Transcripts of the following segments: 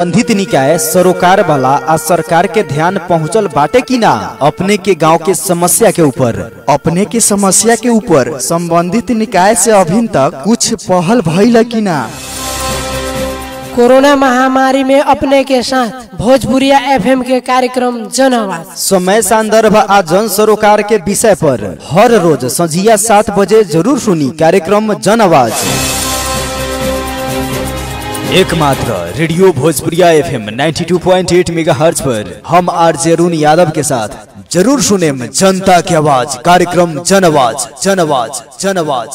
संबंधित निकाय सरोकार वाला आ सरकार के ध्यान पहुंचल बाटे की ना अपने के गांव के समस्या के ऊपर अपने के समस्या के ऊपर संबंधित निकाय से अभी तक कुछ पहल भइल कि ना कोरोना महामारी में अपने के साथ भोजपुरिया एफएम के कार्यक्रम जन आवाज समय संदर्भ आ जन सरोकार के विषय पर हर रोज संझिया सात बजे जरूर सुनी कार्यक्रम जन आवाज एकमात्र रेडियो भोजपुरिया एफएम 92.8 मेगाहर्ट्ज पर हम आरजे अरुण यादव के साथ जरूर सुने जनता की आवाज कार्यक्रम जन आवाज जन आवाज जन आवाज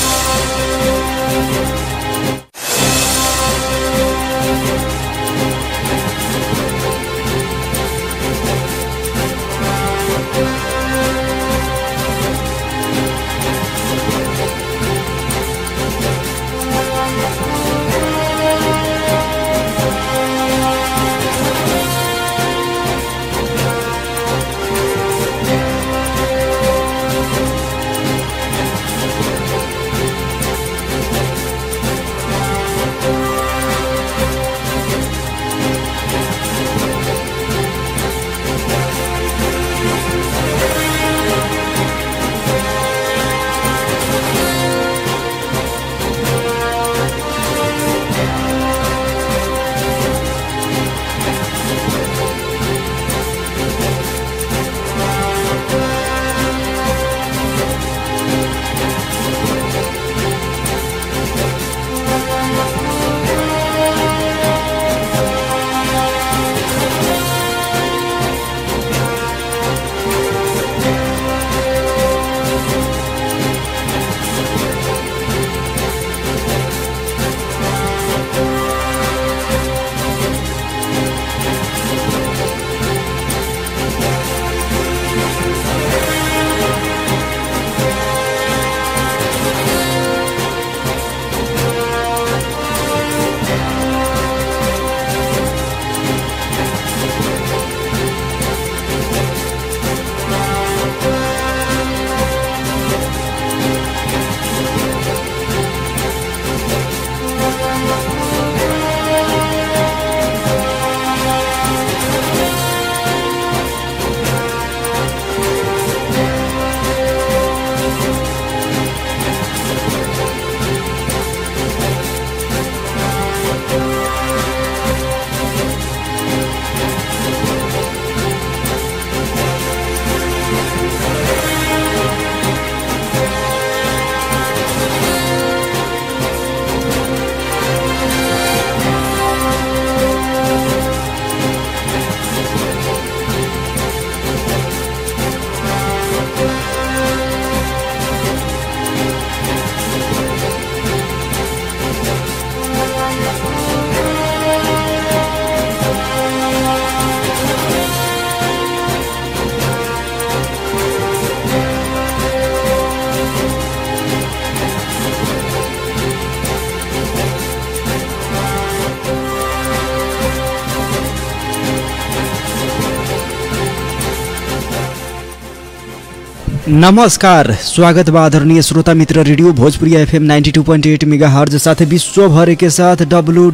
नमस्कार स्वागत बा आदरणीय श्रोता मित्र रेडियो भोजपुरी एफएम 92.8 मेगाहर्ज साथ विश्व भर के साथ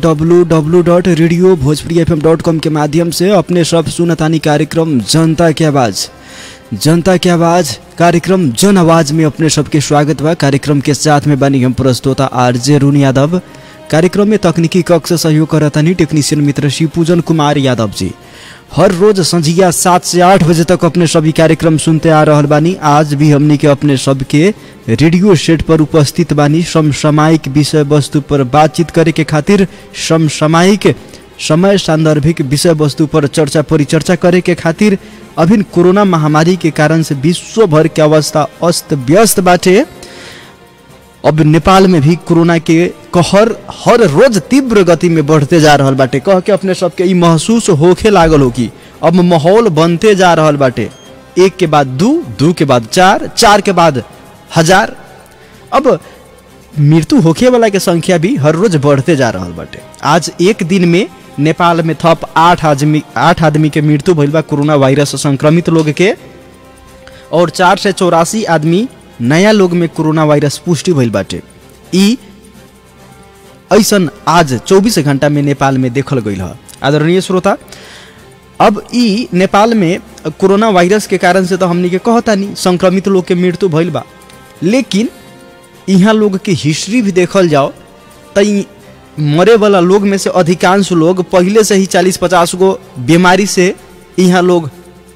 www.radiobhojpurifm.com के माध्यम से अपने सब सुनतानी कार्यक्रम जनता की आवाज जनता की आवाज कार्यक्रम जन आवाज में अपने सबके स्वागत बा कार्यक्रम के साथ में बनी हम प्रस्तोता आरजे रुन यादव कार्यक्रम में तकनीकी कक्ष सहयोग करतानी टेक्नीशियन मित्र शिवपूजन कुमार यादव जी हर रोज संझिया सात से आठ बजे तक अपने सभी कार्यक्रम सुनते आ रहल बानी आज भी हमनी के अपने सबके रेडियो सेट पर उपस्थित बानी समसामयिक विषय वस्तु पर बातचीत करे के खातिर समसामयिक समय सांदर्भिक विषय वस्तु पर चर्चा परिचर्चा करे के खातिर अभिन कोरोना महामारी के कारण से विश्व भर के अवस्था अस्त व्यस्त बाटे अब नेपाल में भी कोरोना के कहर हर रोज तीव्र गति में बढ़ते जा रहल बाटे कह के अपने सबके ई महसूस होखे लागल हो कि अब माहौल बनते जा रहल बाटे एक के बाद दू दू के बाद चार चार के बाद हजार अब मृत्यु होखे वाला के संख्या भी हर रोज बढ़ते जा रहल बाटे आज एक दिन में नेपाल में थप आठ आदमी आठ आदमी के मृत्यु भइल बा कोरोना वायरस से संक्रमित लोग के और चार से चौरासी आदमी नया लोग में कोरोना वायरस पुष्टि भइल बाटे ई ऐसन आज 24 घंटा में नेपाल में देखल गईल ह आदरणीय श्रोता अब ई नेपाल में कोरोना वायरस के कारण से तो हमनी के कहता नहीं संक्रमित लोग के मृत्यु भइल बा लेकिन यहाँ लोग के हिस्ट्री भी देखल जाओ तो ई मरे वाला लोग में से अधिकांश लोग पहले से ही चालीस पचास गो बीमारी से यहाँ लोग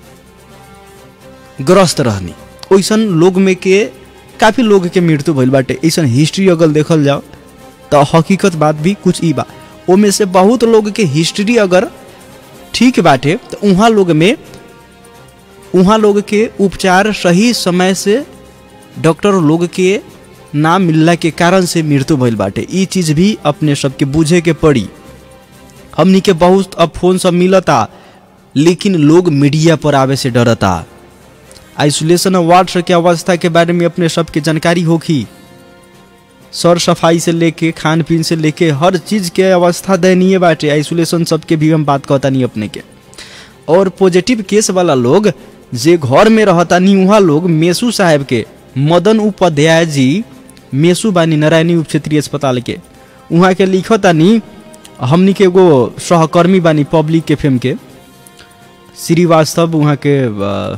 ग्रस्त रहनी ओइसन लोग में के काफी लोग के मृत्यु भइल बाटे ऐसन हिस्ट्री अगर देखल जाओ तो हकीकत बात भी कुछ ई बा ओमे से बहुत लोग के हिस्ट्री अगर ठीक बाटे तो उहाँ लोग में उहाँ लोग के उपचार सही समय से डॉक्टर लोग के ना मिलला के कारण से मृत्यु भइल बाटे ई चीज भी अपने सबके बुझे के पड़ी हमनी के बहुत अब फोन सब मिलता लेकिन लोग मीडिया पर आवे से डरता आइसोलेशन वार्ड के अवस्था के बारे में अपने सबके जानकारी होखी सर सफाई से लेके खान पीन से लेके हर चीज के अवस्था दयनीय बाटे आइसोलेशन सबके भी हम बात कहता नहीं अपने के और पॉजिटिव केस वाला लोग जे घर में रहता नहीं वहाँ लोग मेसू साहब के मदन उपाध्याय जी मेसू बानी नारायणी उप क्षेत्रीय अस्पताल के वहाँ के लिखता नहीं हमनी के एगो सहकर्मी बानी पब्लिक के फेम के श्रीवास्तव वहाँ के अ,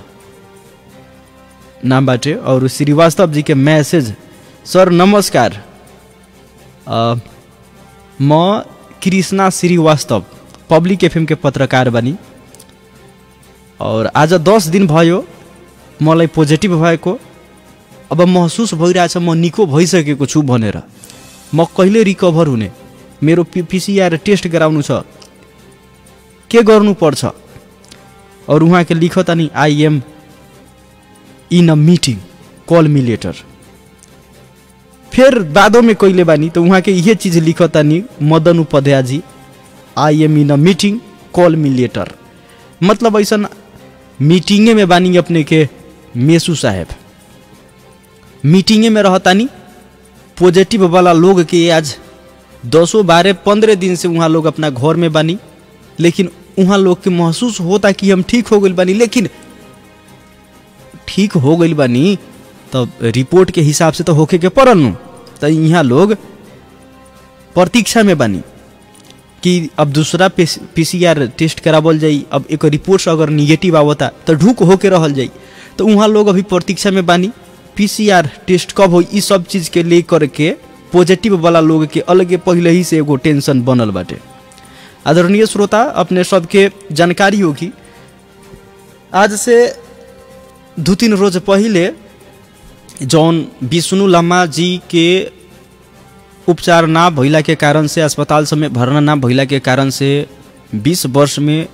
नाम बाटे और श्रीवास्तव जी के मैसेज सर नमस्कार अ, म कृष्णा श्रीवास्तव पब्लिक एफएम के पत्रकार बनी और आज दस दिन भयो मलाई पोजिटिभ भएको अब महसुस भइरहेछ म निको भइसकेको छु भनेर म कहिले रिकभर हुने मेरो पि पिसिआर टेस्ट गराउनु छ के गर्नुपर्छ और उहाँके लिखता नि I am in a meeting call me later फिर बादों में कइले बानी तो उहाँ के ये चीज लिखता नि Madan Upadhyay ji I am in a meeting call me later मतलब ऐसा मीटिंगे में बानी अपने के मेसू साहेब मीटिंगे में रहता नि पॉजिटिव वाला लोग के आज दसों बारह पंद्रह दिन से वहाँ लोग अपना घर में बानी लेकिन वहाँ लोग के महसूस होता कि हम ठीक हो गइल बानी लेकिन ठीक हो गइल बानी तब रिपोर्ट के हिसाब से तो होके के पड़ल नु तो यहाँ लोग प्रतीक्षा में बानी कि अब दूसरा पीसीआर टेस्ट करावल जाई अब एक रिपोर्ट अगर निगेटिव आवता तो ढूक होके रहल जाई तो वहाँ लोग अभी प्रतीक्षा में बानी पीसीआर टेस्ट कब हो ई सब चीज के लेकर के पॉजिटिव वाला लोग के अलगे पहले ही से एगो टेंशन बनल बाटे आदरणीय श्रोता अपने सबके जानकारी होगी आज से दू तीन रोज पहले जौन विष्णु लम्मा जी के उपचार ना भइला के कारण से अस्पताल सब में भर्ना ना भइला के कारण से 20 वर्ष में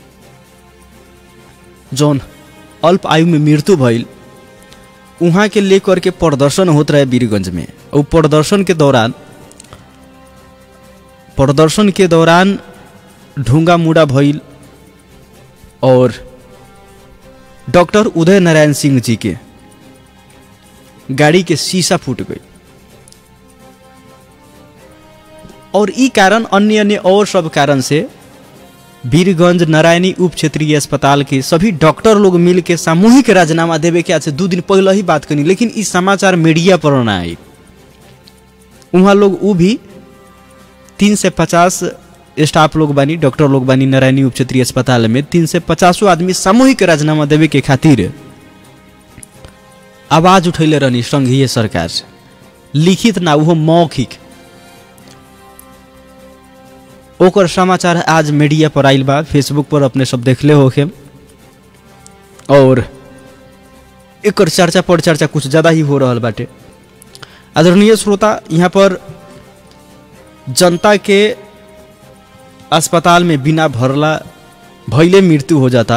जौन अल्प आयु में मृत्यु भइल उहाँ के लेकर के प्रदर्शन होत रहे वीरगंज में और प्रदर्शन के दौरान प्रदर्शन के दौरान ढूंगा मुड़ा भइल और डॉक्टर उदय नारायण सिंह जी के गाड़ी के शीशा फूट गई और ई कारण अन्य अन्य और सब कारण से वीरगंज नारायणी उप क्षेत्रीय अस्पताल के सभी डॉक्टर लोग मिल के सामूहिक राजीनामा देवे के आज से दो दिन पहले ही बात करी लेकिन इस समाचार मीडिया पर ना आई वहाँ लोग वो भी तीन से पचास स्टाफ लोग बानी डॉक्टर लोग बानी नारायणी उप क्षेत्रीय अस्पताल में तीन से पचासों आदमी सामूहिक राजीनामा देवे के खातिर आवाज उठैले रहनी संघीय सरकार से लिखित ना वो मौखिक ओकर समाचार आज मीडिया पर आइल बा फेसबुक पर अपने सब देखले होखे और एकर चर्चा पर चर्चा कुछ ज़्यादा ही हो रहल बाटे आदरणीय श्रोता यहाँ पर जनता के अस्पताल में बिना भरला भैले मृत्यु हो जाता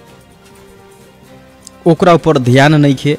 ओकरा ऊपर ध्यान नहीं खे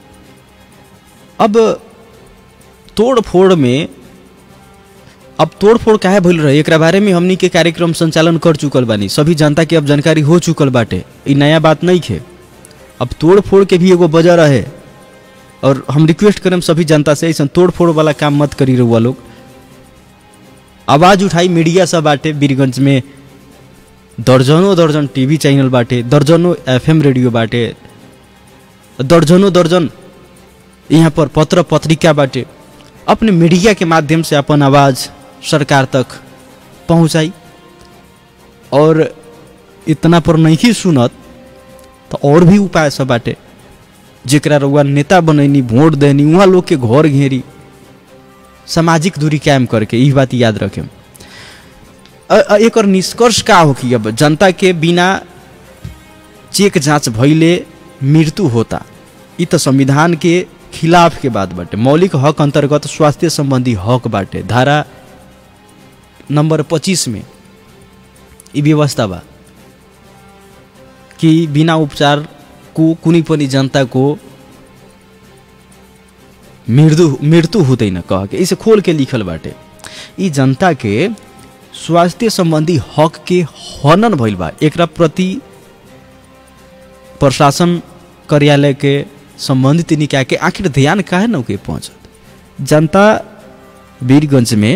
अब तोड़ फोड़ में अब तोड़ फोड़ काहे भइल रहे एकरा बारे में हमनी के कार्यक्रम संचालन कर चुकल बानी सभी जनता के अब जानकारी हो चुकल बाटे ई नया बात नहीं खे अब तोड़ फोड़ के भी एगो वजह रहे और हम रिक्वेस्ट करम सभी जनता से ऐसा तोड़ फोड़ वाला काम मत करी रहुआ लोग आवाज उठाई मीडिया सब बाटे वीरगंज में दर्जनों दर्जन टीवी चैनल बाटे दर्जनों एफएम रेडियो बाटे दर्जनों दर्जन यहाँ पर पत्र पत्रिका बाटे अपने मीडिया के माध्यम से अपन आवाज सरकार तक पहुँचाई और इतना पर नहीं सुनत तो और भी उपाय सब बाटे जेकरा रउआ नेता बनैनी वोट देनी वहाँ लोग के घर घेरी सामाजिक दूरी कायम करके ई बात याद रखें एक निष्कर्ष का हो कि अब जनता के बिना चेक जांच भइले मृत्यु होता ई तो संविधान के खिलाफ के बात बाटे मौलिक हक अंतर्गत स्वास्थ्य संबंधी हक बाटे धारा नंबर पच्चीस में ई व्यवस्था बा कि बिना उपचार को कुनै पनि जनताको मृत्यु मृत्यु हुँदैन कह के इसे खोल के लिखल बाटे ई जनता के स्वास्थ्य संबंधी हक के हनन भइल बा एकरा प्रति प्रशासन कार्यालय के संबंधित निकाय के आखिर ध्यान काहे न के पहुंचत जनता वीरगंज में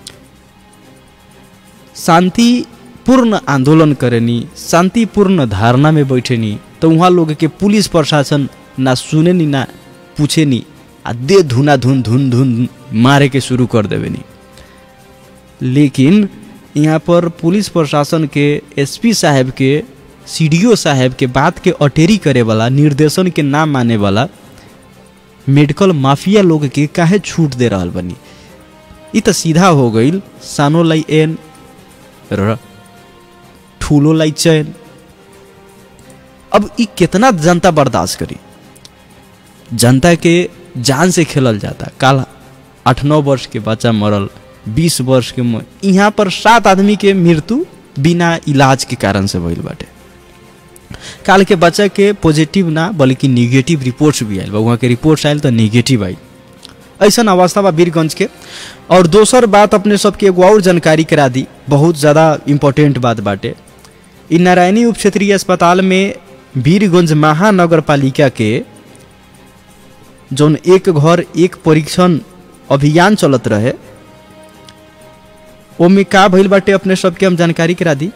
शांतिपूर्ण आंदोलन करेनी शांतिपूर्ण धारणा में बैठेनी तो वहाँ लोग के पुलिस प्रशासन ना सुने नी ना पूछे नी आ दे धुना धुन धुन धुन मारे के शुरू कर देवे नी लेकिन यहाँ पर पुलिस प्रशासन के एसपी साहब के सीडीओ साहब के बात के अटेरी करे वाला निर्देशन के ना माने वाला मेडिकल माफिया लोग के काहे छूट दे रहा बनी ई तो सीधा हो गई सानो लाई एन र ठूलो लाई चैन अब ई कितना जनता बर्दाश्त करी जनता के जान से खेलल जाता काल आठ नौ वर्ष के बच्चा मरल बीस वर्ष के यहाँ पर सात आदमी के मृत्यु बिना इलाज के कारण से भइल बाटे काल के बच्चा के पॉजिटिव ना बल्कि निगेटिव रिपोर्ट्स भी आयल बा वहाँ के रिपोर्ट्स आयल तो निगेटिव आई ऐसा अवस्था बा वीरगंज के और दोसर बात अपने सबके एगो और जानकारी करा दी बहुत ज़्यादा इम्पोर्टेंट बात बाटे इ नारायणी उप क्षेत्रीय अस्पताल में वीरगंज महानगर पालिका के जौन एक घर एक परीक्षण अभियान चलत रहे ओमे का भइल बाटे अपने सबके हम जानकारी करा दी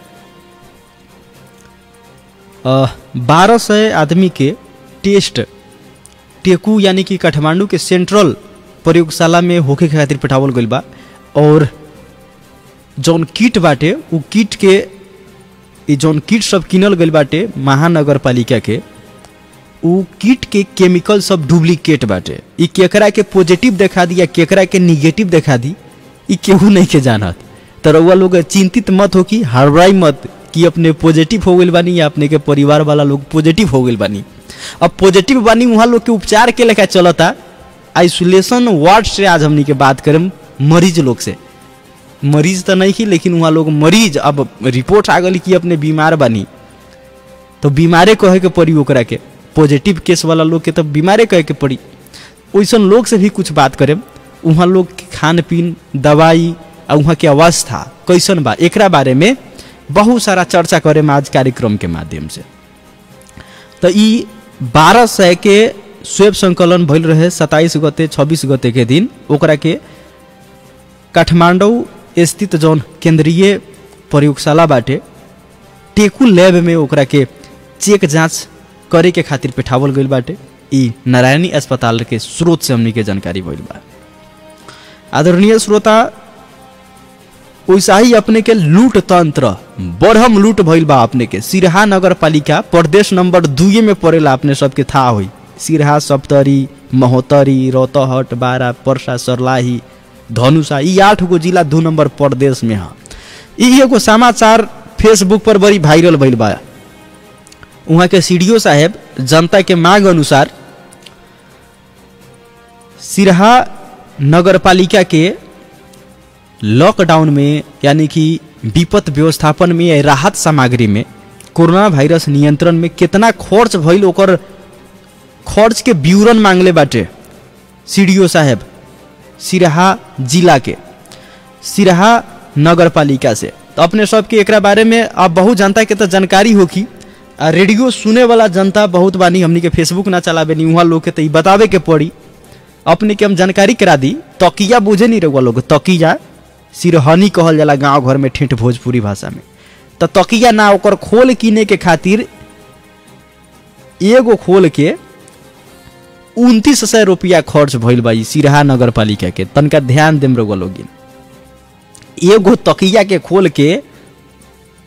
बारह सौ आदमी के टेस्ट टेकू यानी कि काठमांडू के सेंट्रल प्रयोगशाला में होके खातिर पठावल गइल बा और जौन किट बाटे उ किट के ई जौन किट सब किनल गइल बाटे महानगर पालिका के उ किट के केमिकल सब डुप्लीकेट बाटे ई केकरा के पॉजिटिव देखा दी या केकरा के निगेटिव देखा दी ई केहू नहीं के जानत तो रउआ लोग चिंतित मत हो कि हड़बड़ाई मत कि अपने पॉजिटिव हो गइल बानी या अपने के परिवार वाला लोग पॉजिटिव हो गइल बानी अब पॉजिटिव बानी वहाँ लोग के उपचार के लेखा चलता आइसोलेशन वार्ड से आज हमनी के बात करें मरीज लोग से मरीज तो नहीं की लेकिन वहाँ लोग मरीज अब रिपोर्ट आ गई कि अपने बीमार बानी तो बीमारे कहे के पड़ी ओकरा के पॉजिटिव केस वाला लोग के तो बीमारे कहे के पड़ी वैसन लोग से भी कुछ बात करें वहाँ लोग के खान पीन दवाई और वहाँ के अवस्था कैसन बा एकरा बारे में बहुत सारा चर्चा करे आज कार्यक्रम के माध्यम से तो ई बारह सौ के स्वेब संकलन भइल रहे सत्ताईस गते छब्बीस गते के दिन ओकरा के काठमांडू स्थित जौन केंद्रीय प्रयोगशाला बाटे टेकू लैब में ओकरा के चेक जांच करे के खातिर पेठावल गइल बाटे ई नारायणी अस्पताल के स्रोत से हमनी के जानकारी भइल बा आदरणीय श्रोता वैसा ही अपने के लूट तंत्र बढ़म लूट भइल बा अपने के सिरहा नगर पालिका प्रदेश नंबर दुए में पड़ेला अपने सबके था हुई सिरहा सप्तरी महोत्तरी रौतहट बारा परसा सरलाही धनुषा ई आठ गो जिला दू नंबर प्रदेश में है ई एगो समाचार फेसबुक पर बड़ी वायरल भइल बा वहाँ के सी साहेब जनता के मांग अनुसार सिरहा नगर पालिका के लॉकडाउन में यानी कि विपद व्यवस्थापन में या राहत सामग्री में कोरोना वायरस नियंत्रण में कितना खर्च भइल ओकर खर्च के विवरण मांगले बाटे सी साहेब सिरहा जिला के सिरहा नगर पालिका से तो अपने सबके एकरा बारे में अब बहुत जनता के तो जानकारी होगी आ रेडियो सुने वाला जनता बहुत बानी हमनी के फेसबुक ना चलावे नी वहाँ लोग के तो ई बतावे के पड़ी अपने के हम जानकारी करा दी तकिया बुझे नहीं रहुआ लोग तकिया सिरहनी कहल जाला गांव घर में ठेठ भोजपुरी भाषा में तो तकिया ना ओकर खोल किने के खातिर एगो खोल के उनतीस सौ रुपया खर्च भइल बा ई सिरहा नगर पालिका के तनका ध्यान देम रहुआ लोगिन एगो तकिया के खोल के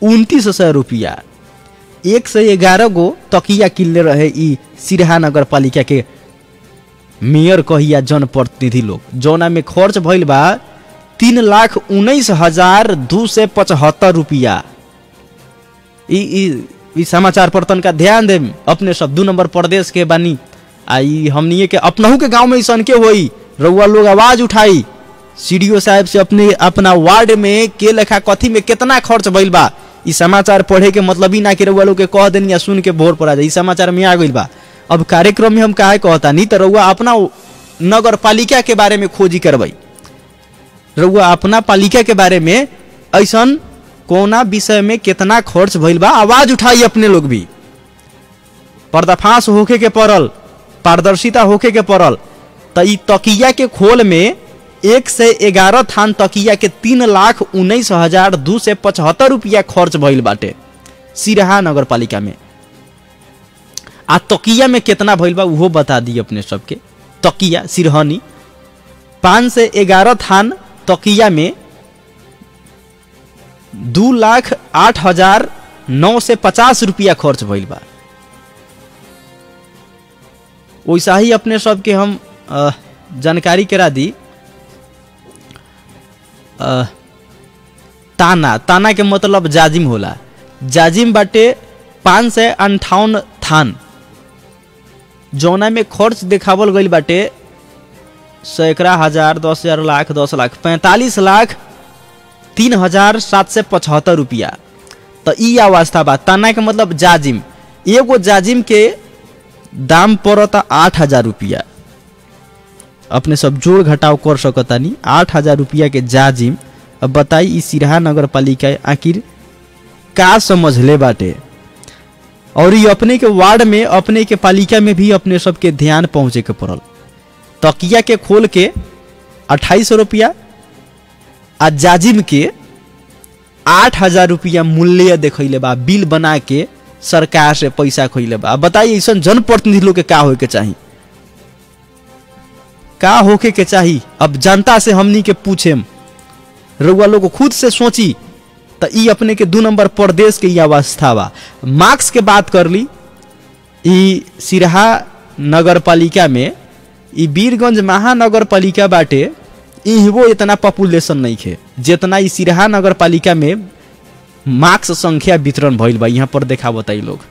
उनतीस सौ रुपया एक से ग्यारह गो तकिया किनले रहे ई सिरहा नगर पालिका के मेयर कहिया जनप्रतिनिधि लोग जौना में खर्च भइल बा तीन लाख उन्नीस हजार दू सौ पचहत्तर रुपया ई ई ई समाचार पर तनका ध्यान देम अपने सब दू नंबर प्रदेश के बानी आ ई हमनिए के अपनहू के गांव में ऐसन के होई रउआ लोग आवाज उठाई सीडीओ साहब से अपने अपना वार्ड में के लेखा कथी में कितना खर्च भइल बा ई समाचार पढ़े के मतलब ही ना कि रउआ लोग के कह देनी या सुन के भोर पड़ा जाए ई समाचार में आ गइल बा अब कार्यक्रम में हम काहे कहता नहीं तो रउआ अपना नगर पालिका के बारे में खोजी करबई रउआ अपना पालिका के बारे में ऐसन कोना विषय में कितना खर्च भइल बा आवाज उठाई अपने लोग भी पर्दाफाश होके के पड़ल पारदर्शिता होके के पड़ल त ई तकिया के खोल में एक से ग्यारह थान तकिया के तीन लाख उन्नीस हजार दू सौ पचहत्तर रुपया खर्च भइल बाटे सिरहा नगर पालिका में आ तकिया में कितना भइल बा उहो बता दी अपने सबके तकिया सिरहनी पाँच से ग्यारह थान तकिया में दू लाख आठ हजार नौ से पचास रुपया खर्च भइल बा वैसा ही अपने सबके हम अ, जानकारी करा दी अ, ताना ताना के मतलब जाजिम होला जाजिम बाटे पाँच सौ अंठावन थान जौना में खर्च देखावल गईल बाटे सैकड़ा हजार दस हजार लाख दस लाख पैंतालीस लाख तीन हजार सात सौ पचहत्तर रुपया तो ई अवस्था बा ताना के मतलब जाजिम एगो जाजिम के दाम पड़ता आठ हजार रुपया अपने सब जोड़ घटाव कर सकतानी आठ हजार रुपया के जाजिम अब बताई ई सिरहा नगर पालिका आखिर का समझ ले बाटे और ये अपने के वार्ड में अपने के पालिका में भी अपने सबके ध्यान पहुंचे के पड़ल तकिया के खोल के अट्ठाईस सौ रुपया आ जाजिम के आठ हजार रुपया मूल्य देखैले बा बिल बना के सरकार से पैसा खैले बा अब बताइए ऐसा जनप्रतिनिधि लोग के का होके चाही का होके के चाही अब जनता से हमनी के पूछेम रउआ लोग खुद से सोची तो ई अपने के दू नंबर प्रदेश के ई अवस्था बा मार्क्स के बात कर ली ई सिरहा नगर पालिका में ई वीरगंज महानगर पालिका बाटे इहवो इतना पॉपुलेशन नहीं है जितना ई सिरहा नगर पालिका में मार्क्स संख्या वितरण भइल बा यहाँ पर देखा बताई लोग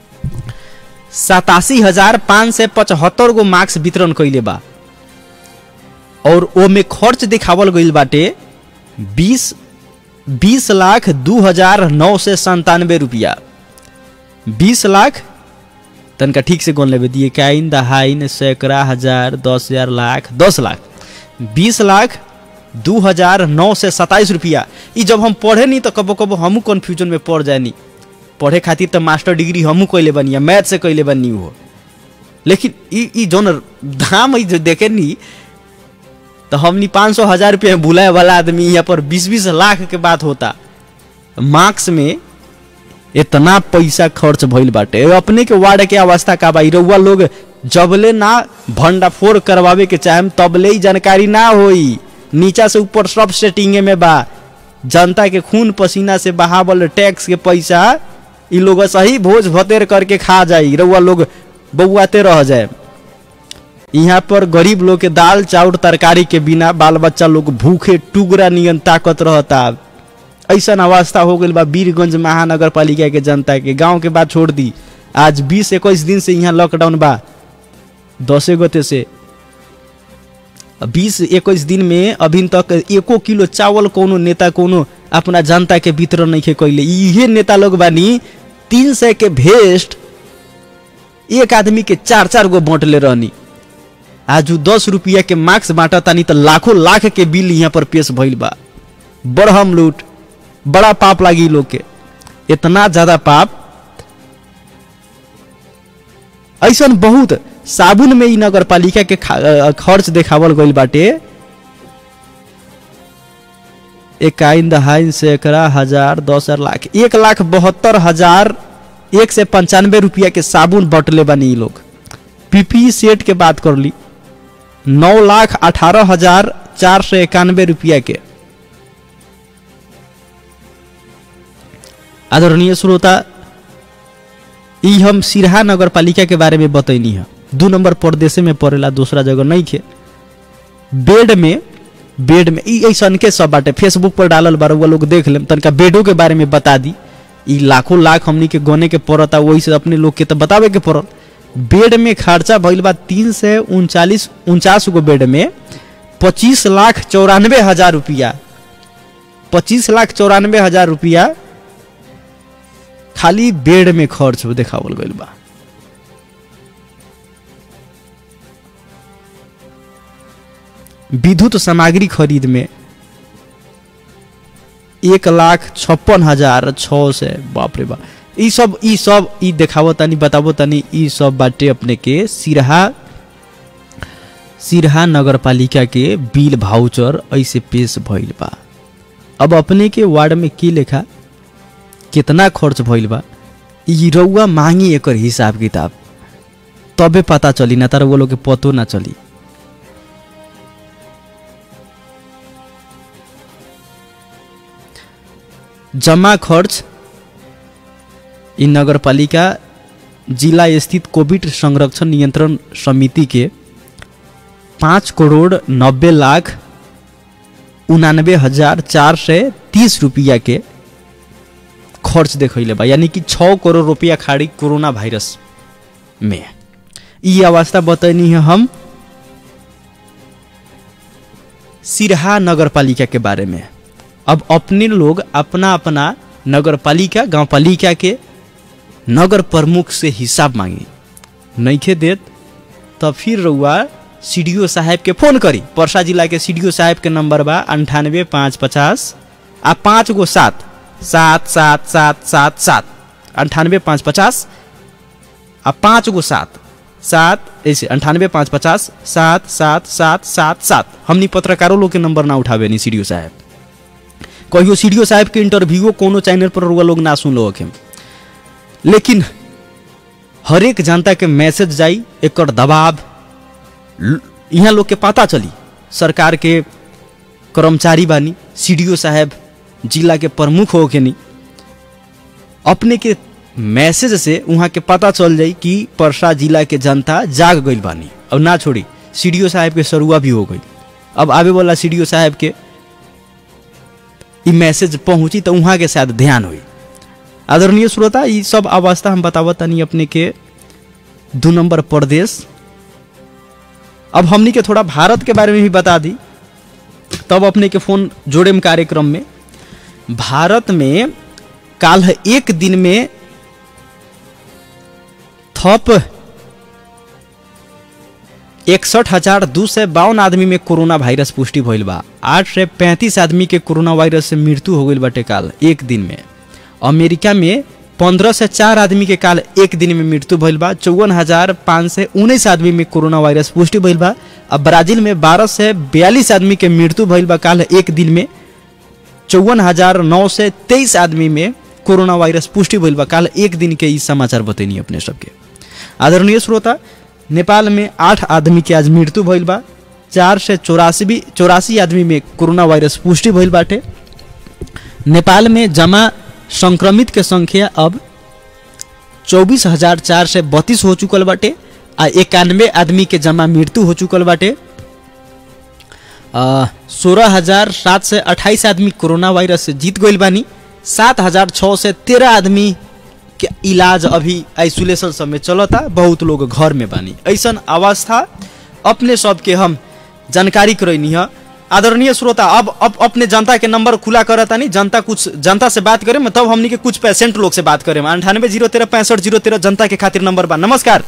सतासी हजार पाँच सौ पचहत्तर गो मार्क्स वितरण कैले बा और ओमे खर्च दिखावल गईल बाटे बीस बीस लाख दू हजार नौ सौ संतानवे रुपया बीस लाख तनका ठीक से गोन लेवे दिए काइन दहाइन सैकड़ा हजार दस हजार लाख दस लाख बीस लाख दू हजार नौ से सत्ताईस रुपया ई जब हम पढ़े नहीं तो कबो कबो हमू कन्फ्यूजन में पड़ जानी पढ़े खातिर तो मास्टर डिग्री हमू कैले बनी मैथ से कैले बनी हो लेकिन ई ई जौन दाम ई जो देखे नी तो हमनी पाँच सौ हजार रुपया में भुलाए वाला आदमी यहाँ पर बीस बीस लाख के बात होता मार्क्स में इतना पैसा खर्च भइल बाटे अपने के वार्ड के अवस्था का बा रउआ लोग जबले ना भंडाफोड़ करवावे के चाहे तबले ही जानकारी ना होई नीचा से ऊपर सब सेटिंगे में बा जनता के खून पसीना से बहावल टैक्स के पैसा इ लोग सही भोज भतेर करके खा जाई रउआ लोग बउआते रह जाए यहाँ पर गरीब लोग के दाल चाउर तरकारी के बिना बाल बच्चा लोग भूखे टुगरा नियन ताकत रहता ऐसा अवस्था हो गई बा वीरगंज महानगर पालिका के जनता के गांव के बात छोड़ दी आज बीस इक्कीस दिन से यहाँ लॉकडाउन बा दसे गते से बीस इक्कीस दिन में अभी तक एको किलो चावल कोनो नेता कोनो अपना जनता के वितरण नहीं कैले इहे नेता लोग बानी तीन सौ के भेस्ट एक आदमी के चार चार गो बांटले रहनी आज उ दस रुपया के मार्क्स बांटा तानी तो लाखों लाख के बिल यहाँ पर पेश भइल बा बड़हम लूट बड़ा पाप लागी लोग के इतना ज्यादा पाप ऐसा बहुत साबुन में ई नगर पालिका के खा- खर्च देखावल गईल बाटे इकाइन दहाइन सैकड़ा हजार दस हजार लाख एक लाख बहत्तर हजार एक से पंचानवे रुपया के साबुन बटले बनी ई लोग पीपी सेट के बात कर ली नौ लाख अठारह हजार चार सौ इक्यानवे रुपया के आदरणीय श्रोता ई हम सिरहा नगर पालिका के बारे में बतैनी है दू नंबर परदेशे में पड़ेला दूसरा जगह नहीं खे बेड में बेड में ई ऐसन के सब बाटे फेसबुक पर डालल बार वो लोग देख लेम तनका बेडो के बारे में बता दी ई लाखों लाख हमनी के गने के पड़ता वही से अपने लोग के तो बतावे के पड़ल बेड में खर्चा भइल बा तीन से उनचालीस उनचास गो बेड में पच्चीस लाख चौरानवे हजार रुपया पच्चीस लाख चौरानवे हजार रुपया खाली बेड में खर्च देखावल गइल बा विद्युत सामग्री खरीद में एक लाख छप्पन हजार छ से बाप रे बाप ई सब ई सब ई देखावो तनी बतावो तनी ई सब बाटे अपने के सिरहा सिरहा नगर पालिका के बिल भाउचर ऐसे पेश भइल बा अब अपने के वार्ड में की लेखा कितना खर्च भइल बा ई रउआ मांगी एकर हिसाब किताब तबे पता चली ना तार वो लोग के पतो ना चली जमा खर्च ई नगर पालिका जिला स्थित कोविड संरक्षण नियंत्रण समिति के पाँच करोड़ नब्बे लाख उनानबे हजार चार सौ तीस रुपया के खर्च देखैले बा यानी कि छः करोड़ रुपया खाड़ी कोरोना वायरस में ई अवस्था बतैनी है हम सिरहा नगर पालिका के बारे में अब अपने लोग अपना अपना नगर पालिका गाँव पालिका के नगर प्रमुख से हिसाब मांगी नइखे देत तब फिर रउआ सी साहब के फोन करी परसा जिला के सी साहब के नंबर बा अंठानवे पाँच पचास आ पाँच गो सात सात सात सात सात सात अंठानवे पाँच पचास आ पाँच गो सात सात ऐसे अंठानवे पाँच पचास सात सात सात सात सात हमनी पत्रकारों लोग के नंबर ना उठावे नहीं सी साहब कहियो सी साहब के इंटरव्यूओ कोनो चैनल पर रुआ लोग ना सुन लो लेकिन हरेक जनता के मैसेज जाई एकर दबाव यहाँ लोग के पता चली सरकार के कर्मचारी बानी सी साहब जिला के प्रमुख हो के नहीं अपने के मैसेज से वहाँ के पता चल जाई कि परसा जिला के जनता जाग गई बानी अब ना छोड़ी सी साहब के सरुआ भी हो गई अब आवे वाला सी साहब के ई मैसेज पहुंची तो वहाँ के शायद ध्यान हुई आदरणीय श्रोता ये सब अवस्था हम बतावत तनी अपने के दू नंबर प्रदेश अब हमनी के थोड़ा भारत के बारे में भी बता दी तब अपने के फोन जोड़ेम कार्यक्रम में भारत में काल एक दिन में थप इकसठ हजार दू सौ बावन आदमी में कोरोना वायरस पुष्टि भइल बा आठ सौ पैंतीस आदमी के कोरोना वायरस से मृत्यु हो गई बाटे काल एक दिन में अमेरिका में पंद्रह से चार आदमी के काल एक दिन में मृत्यु भइल बा चौवन हजार पाँच सौ उन्नीस आदमी में कोरोना वायरस पुष्टि भइल बा अब ब्राजील में बारह से बयालीस आदमी के मृत्यु भइल बा काल एक दिन में चौवन हजार नौ सौ तेईस आदमी में कोरोना वायरस पुष्टि भइल बा काल एक दिन के ई समाचार बतैनी अपने सबके आदरणीय श्रोता नेपाल में आठ आदमी के आज मृत्यु भइल बा चार से चौरासी चौरासी आदमी में कोरोना वायरस पुष्टि भइल बाटे नेपाल में जमा संक्रमित के संख्या अब चौबीस हजार चार सौ बत्तीस हो चुकल बाटे आ इक्यानवे आदमी के जमा मृत्यु हो चुकल बाटे सोलह हजार सात सौ अट्ठाईस आदमी कोरोना वायरस से जीत गइल बानी सात हजार छः सौ तेरह आदमी के इलाज अभी आइसोलेशन सब में चलता बहुत लोग घर में बानी ऐसन अवस्था अपने सबके हम जानकारी करैनी है आदरणीय श्रोता अब अब अपने जनता के नंबर खुला करता नहीं जनता कुछ जनता से बात करें तब हमनी के कुछ पेशेंट लोग से बात करें अंठानवे जीरो तेरह पैंसठ जीरो तेरह जनता के खातिर नंबर बा नमस्कार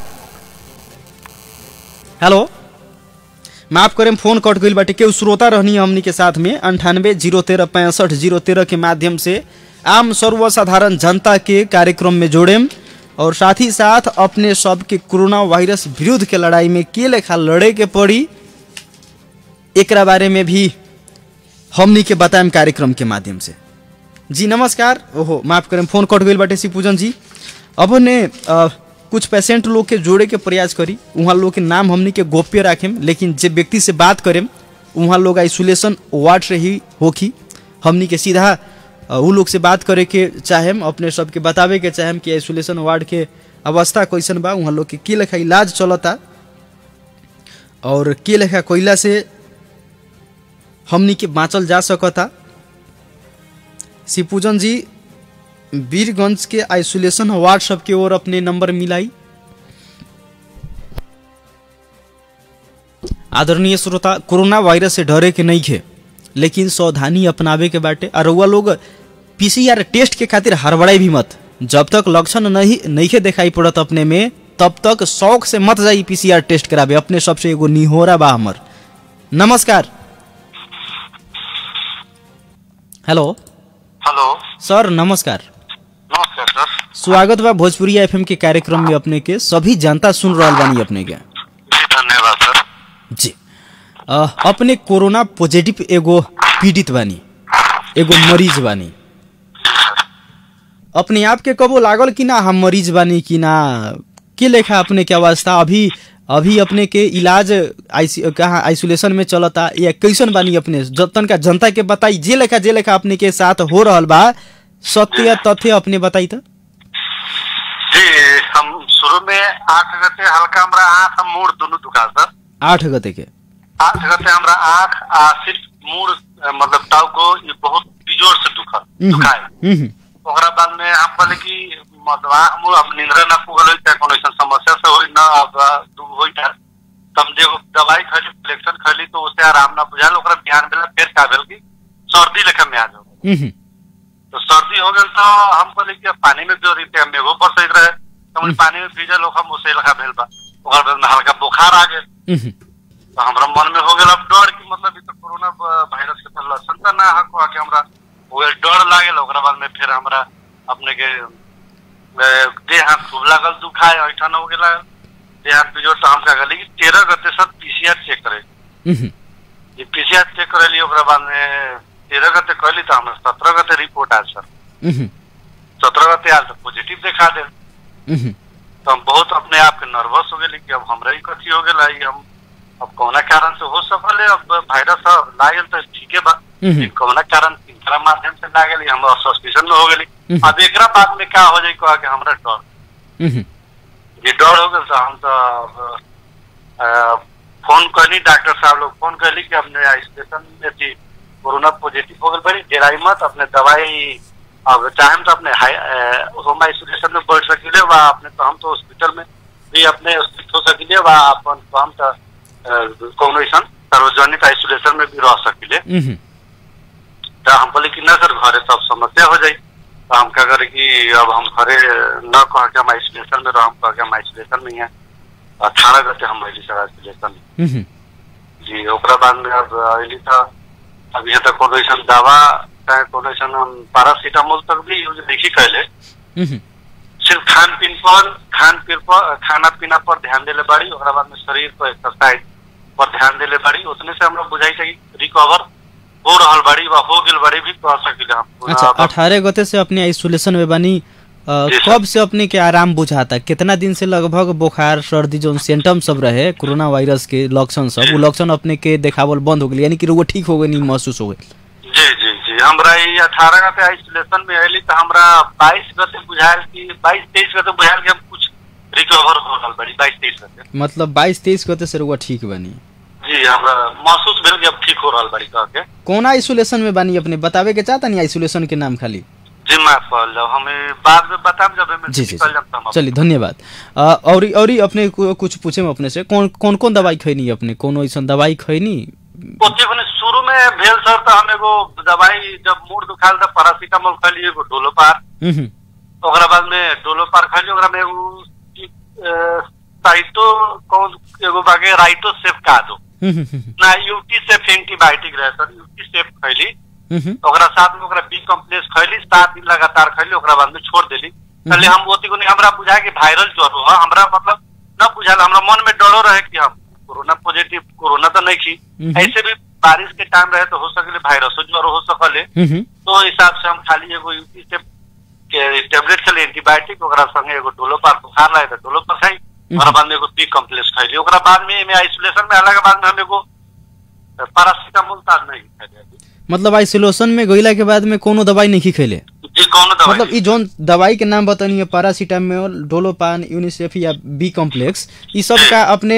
हेलो माफ करें फोन कट गई बाटे केहू श्रोता रहनी हमनी के साथ में अंठानवे जीरो तेरह पैंसठ जीरो तेरह के माध्यम से आम सर्वसाधारण जनता के कार्यक्रम में जोड़ेम और साथ ही साथ अपने सबके कोरोना वायरस विरुद्ध के लड़ाई में के लेखा लड़े के पड़ी एक बारे में भी हमनी के बताएम कार्यक्रम के माध्यम से जी नमस्कार ओहो माफ करें फोन कट गई बाटे पूजन जी अब ने आ, कुछ पेशेंट लोग के जोड़े के प्रयास करी वहाँ लोग के नाम हमनी के गोप्य राखेम लेकिन जे व्यक्ति से बात करेम वहाँ लोग आइसोलेशन वार्ड से ही होखी हमनी के सीधा अ, उ लोग से बात करे के चाहेम अपने सबके बतावे के चाहेम कि आइसोलेशन वार्ड के अवस्था कैसन बा उहाँ लोग के के लेखा इलाज चलता और के लेखा कोयला से हमनी के बाँचल जा सकता शिवपूजन जी वीरगंज के आइसोलेशन वार्ड सब के ओर अपने नंबर मिलाई आदरणीय श्रोता कोरोना वायरस से डरे के नहीं खे लेकिन सावधानी अपनावे के बाटे और रउआ लोग पीसीआर टेस्ट के खातिर हड़बड़ाई भी मत जब तक लक्षण नहीं नहीं दिखाई पड़त अपने में तब तक शौक से मत जाई पीसीआर टेस्ट करावे अपने सबसे एगो निहोरा बा हमर नमस्कार हेलो हेलो सर नमस्कार नमस्कार सर स्वागत बा भोजपुरी एफएम के कार्यक्रम में अपने के सभी जनता सुन रहल बानी अपने के जी धन्यवाद सर जी अ, अपने कोरोना पॉजिटिव एगो पीड़ित बानी एगो मरीज बानी अपने आप के कबो लागल कि ना हम मरीज बानी कि ना के लेखा अपने के अवस्था अभी अभी अपने के इलाज आईसी कहाँ आइसोलेशन में चलता या कैसन बानी अपने जतन का जनता के बताई जे लेखा जे लेखा अपने के साथ हो रहल बा सत्य या तथ्य अपने बताई तो जी हम शुरू में आठ गते हल्का हमरा आँख आ मूड दोनों दुखा सर आठ गते के आठ गते हमरा आँख आ सिर्फ मूड अ, मतलब टाउको ये बहुत बिजोर से दुखा दुखाए हम्म, हम्म, ओकरा बाद में हम कहले कि मतलब आँख मुँह अब निंद्रा ना पुगल होई चाहे कोनो ऐसा समस्या से होई ना अब अ, दू होई था तब जब दवाई खैली फ्लेक्शन खैली तो उससे आराम ना बुझाल ओकरा बिहान बेला फिर का भेल कि सर्दी लेखा में आ जाओ हम्म, हम्म, तो सर्दी हो गई तो हम कहले कि अब पानी में जो रही मेघो पर सही रहे तो हमने पानी में भीजल हम उसे लगा भेल बा ओकर बाद में हल्का बुखार आ गए हम्म, तो हमरा मन में हो गया अब डर की मतलब ई तो कोरोना ब- वायरस के तो लक्षण तो ना हको कि हमरा हो गया डर लागल ओकरा बाद में फिर हमरा अपने के अ, देह हाथ खूब लागल दुखाए ऐठन हो गेला देह हाथ बिजोड़ तो हम का कहली कि तेरह गते सब पीसीआर चेक करे हम्म, ये पीसीआर चेक करेली ओकरा बाद में तेरह गते कहली तो हमरा सत्रह गते रिपोर्ट आयल सर हम्म, सत्रह गते आयल तो पॉजिटिव देखा दे हम्म, तो हम बहुत अपने आप के नर्वस हो गए कि अब हमरा ही कथी हो गया ई हम अब कौना कारण से हो सकल अब वायरस अब लागल तो ठीके बा हम्म। लेकिन कौना कारण किनकरा माध्यम से लागल हम सस्पिशन में हो गए हम्म। अब एकरा बाद में क्या हो जाए कहा कि हमरा डर हम्म, ये डर हो गया तो हम तो अब, अ, फोन करनी डॉक्टर साहब लोग फोन करली कि अपने आइसोलेशन में थी कोरोना पॉजिटिव हो गई बड़ी डेराई मत अपने दवाई अब चाहे तो अपने हाई अ, होम आइसोलेशन में बैठ सकिले वा अपने तो हम तो हॉस्पिटल में भी अपने स्थित हो सकिले वा अपन तो हम तो अ, कौनो ऐसन सार्वजनिक आइसोलेशन में भी रह सकिले हम्म, तो हम बोले कि ना सर घरे सब समस्या हो जाई तो हम क्या करे कि अब हम घरे न कह के हम आइसोलेशन में रह हम कह के हम आइसोलेशन में ही हैं अठारह गते हम अली सर आइसोलेशन में हम्म, जी ओकरा बाद में अब अली था अब यहाँ तक कोनो ऐसा दवा चाहे कोनो ऐसा हम पैरासीटामोल तक भी यूज देखी कैले हम्म, सिर्फ खान पीन पर खान पीन पर खाना पीना पर ध्यान देले बाड़ी ओकरा बाद में शरीर पर एक्सरसाइज पर ध्यान देले बाड़ी उतने से हमरा बुझाई था कि रिकवर हो रहल बाड़ी वा हो गेल बाड़ी भी कह सकिले हम पूरा अच्छा अब- अठारह गते से अपने आइसोलेशन में बनी अ, जी सर। कब से अपने के आराम बुझाता कितना दिन से लगभग बुखार सर्दी जो सिम्टम सब रहे कोरोना वायरस के लक्षण सब वो लक्षण अपने के देखावल बंद हो गई यानी कि वो ठीक हो गई नहीं महसूस हो गई जी जी जी हमरा ई अठारह गते आइसोलेशन में अली तो हमरा बाईस गते बुझायल कि बाईस तेईस गते बुझायल कि हम कुछ रिकवर हो रहल बाड़ी बाईस तेईस गते मतलब बाईस तेईस गते से रुआ ठीक बनी जी हमरा महसूस भेल कि अब ठीक हो रहल बाड़ी कह के कौन आइसोलेशन में बनी अपने बतावे के चाहता नहीं आइसोलेशन के नाम खाली जी माफ कर लो हमें बाद में बताब जब हमें जी जी निकल जाता हम चलिए धन्यवाद अ, और और ही अपने को कुछ पूछे हम अपने से कौन कौन कौन दवाई खैनी अपने कोनो ऐसा दवाई खैनी ओते भने शुरू में भेल सर तो हम एगो दवाई जब मूड दुखाल तो पैरासीटामोल खैली एगो डोलोपार हम्म, ओकरा बाद में डोलोपार खैली ओकरा में एगो अ, साइटो कौन एगो बागे राइटो सेफ का दो हम्म, हम्म, हम्म, ना यूटी सेफ एंटीबायोटिक रहे सर यूटी सेफ खैली हम्म, ओकरा साथ में ओकरा बी कम्प्लेक्स खैली सात दिन लगातार खैली ओकरा बाद में छोड़ देली पहले हम ओती को नहीं हमरा बुझा कि वायरल ज्वर हो हमरा मतलब न बुझाल हमरा मन में डरो रहे कि हम कोरोना पॉजिटिव कोरोना तो नहीं की हम्म। ऐसे भी बारिश के टाइम रहे तो हो सकले वायरस ज्वर हो सकले हम्म, हम्म, तो हिसाब से हम खाली एगो यूटी से के टेबलेट खैली एंटीबायोटिक ओकरा संगे एगो डोलोपार बुखार रहे तो डोलोपार खाई ओकरा बाद में एगो बी कम्प्लेक्स खैली ओकरा बाद में एमे आइसोलेशन में अलग बाद में हम एगो पैरासीटामोल तार नहीं खैली मतलब आइसोलेशन में गईला के बाद में कोनो दवाई नहीं खैले जी कौन दवाई मतलब ई जोन दवाई के नाम बतानी है पैरासीटामोल डोलोपान यूनिसेफ या बी कॉम्प्लेक्स ई सब का अपने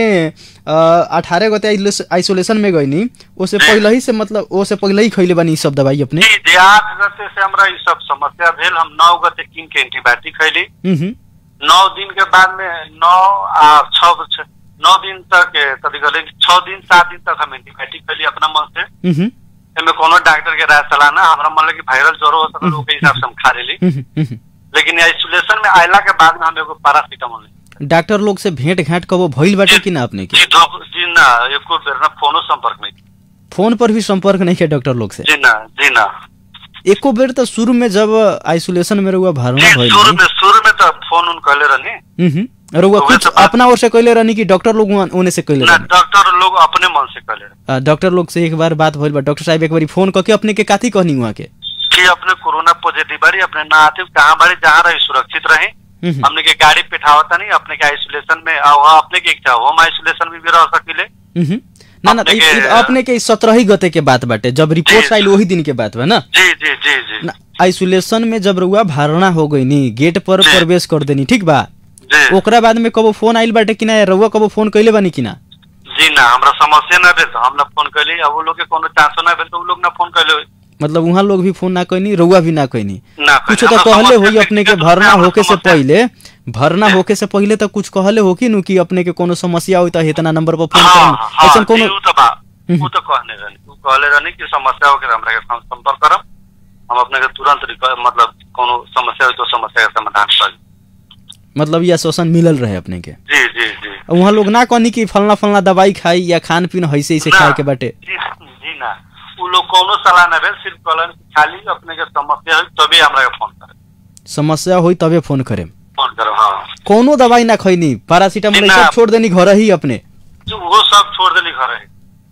अठारह गते आइसोलेशन में गईनी ओसे पहले ही से मतलब ओसे पहले ही खैले बानी ई सब दवाई अपने जी जी आठ गते से हमरा ई सब समस्या भेल हम नौ गते कीन के एंटीबायोटिक खैली हम्म हम्म, नौ दिन के बाद में नौ आ छह छ- नौ दिन तक ए, कथी कहले छह दिन सात दिन तक हम एंटीबायोटिक खैली अपना मन से हम्म हम्म, एमे कोनो डॉक्टर के राय सलाह ना हमरा मन लगे वायरल ज्वर हो सकल ओके हिसाब से हम खा लेली हम्म, हम्म, हम्म। लेकिन आइसोलेशन में आयला के बाद में हम एगो पैरासीटामोल लेली। डॉक्टर लोग से भेंट घाट कबो भइल बाटे कि ना अपने के जी धो- जी ना एको बेर ना फोनो संपर्क नहीं फोन पर भी संपर्क नहीं किया डॉक्टर लोग से जी ना जी ना एको बेर तो शुरू में जब आइसोलेशन में रहुआ जी भरना भइल शुरू रही, में शुरू में तो फोन उन कहले रहनी हम्म, हम्म, रहुआ तो कुछ वैसे बात- अपना ओर से कहले रहनी कि डॉक्टर लोग उहाँ- ओने से कहले ना रहनी डॉक्टर लोग अपने मन से कहले रहे आ, डॉक्टर लोग से एक बार बात भइल बा डॉक्टर साहब एक बारी फोन करके अपने के काथी कहनी वहाँ के कि अपने कोरोना पॉजिटिव बाड़ी अपने ना आते कहाँ बाड़ी जहाँ रही सुरक्षित रहे हम्म, हमने के गाड़ी पिठावता नहीं अपने के आइसोलेशन में आ, वहाँ अपने के इच्छा होम आइसोलेशन में भी रह सकिले हम्म, ना ना अपने ई- के- ई अपने के सत्रह ही गते के बात बाटे जब रिपोर्ट जी। आइल वही दिन के बात बा ना जी जी जी जी ना, आइसोलेशन में जब रहुआ भरना हो गई नी गेट पर जी। प्रवेश कर देनी ठीक बा जी ओकरा बाद में कबो फोन आइल बाटे कि ना रहुआ कबो फोन कैले बानी कि ना जी ना हमरा समस्या ना भेल तो हम ना फोन कैली अब वो लोग के कोनो चांसो ना भेल तो वो लोग ना फोन कैले होई। मतलब वहाँ लोग भी फोन ना कैनी रहुआ भी ना कैनी ना कुछ कैले। तो हमरा कहले समस्या होई अपने के व्यक्तिगत रूप भरना में हमरा होके से समस्या- पहले भरना होके से पहले तो कुछ कहले हो कि नु कि अपने के कोनो समस्या होई तो इतना नंबर पर फोन हाँ करम हाँ ऐसन जी, कोनो उ तो बा हम्म। उ तो कहने रहनी उ कहले रहनी कि समस्या हो के हमरा के सं- संपर्क करम हम अपने के तुरंत रिक- मतलब कोनो समस्या हो तो समस्या का समाधान कर मतलब ये आश्वासन मिलल रहे अपने के जी जी जी वहाँ लोग ना कहनी कि फलना फलना दवाई खाई या खान पीन ऐसे ऐसे ना, खाए के बाटे जी जी ना उ लोग कोनो सलाह ना भेल सिर्फ कहलन कि खाली अपने के समस्या हो तभी हमरा के फोन करे समस्या होई तबे फोन करे फोन करो हाँ कोनो दवाई ना खैनी पैरासीटामोल जी, ना। सब छोड़ देनी घर ही अपने जो वो सब छोड़ देली घर है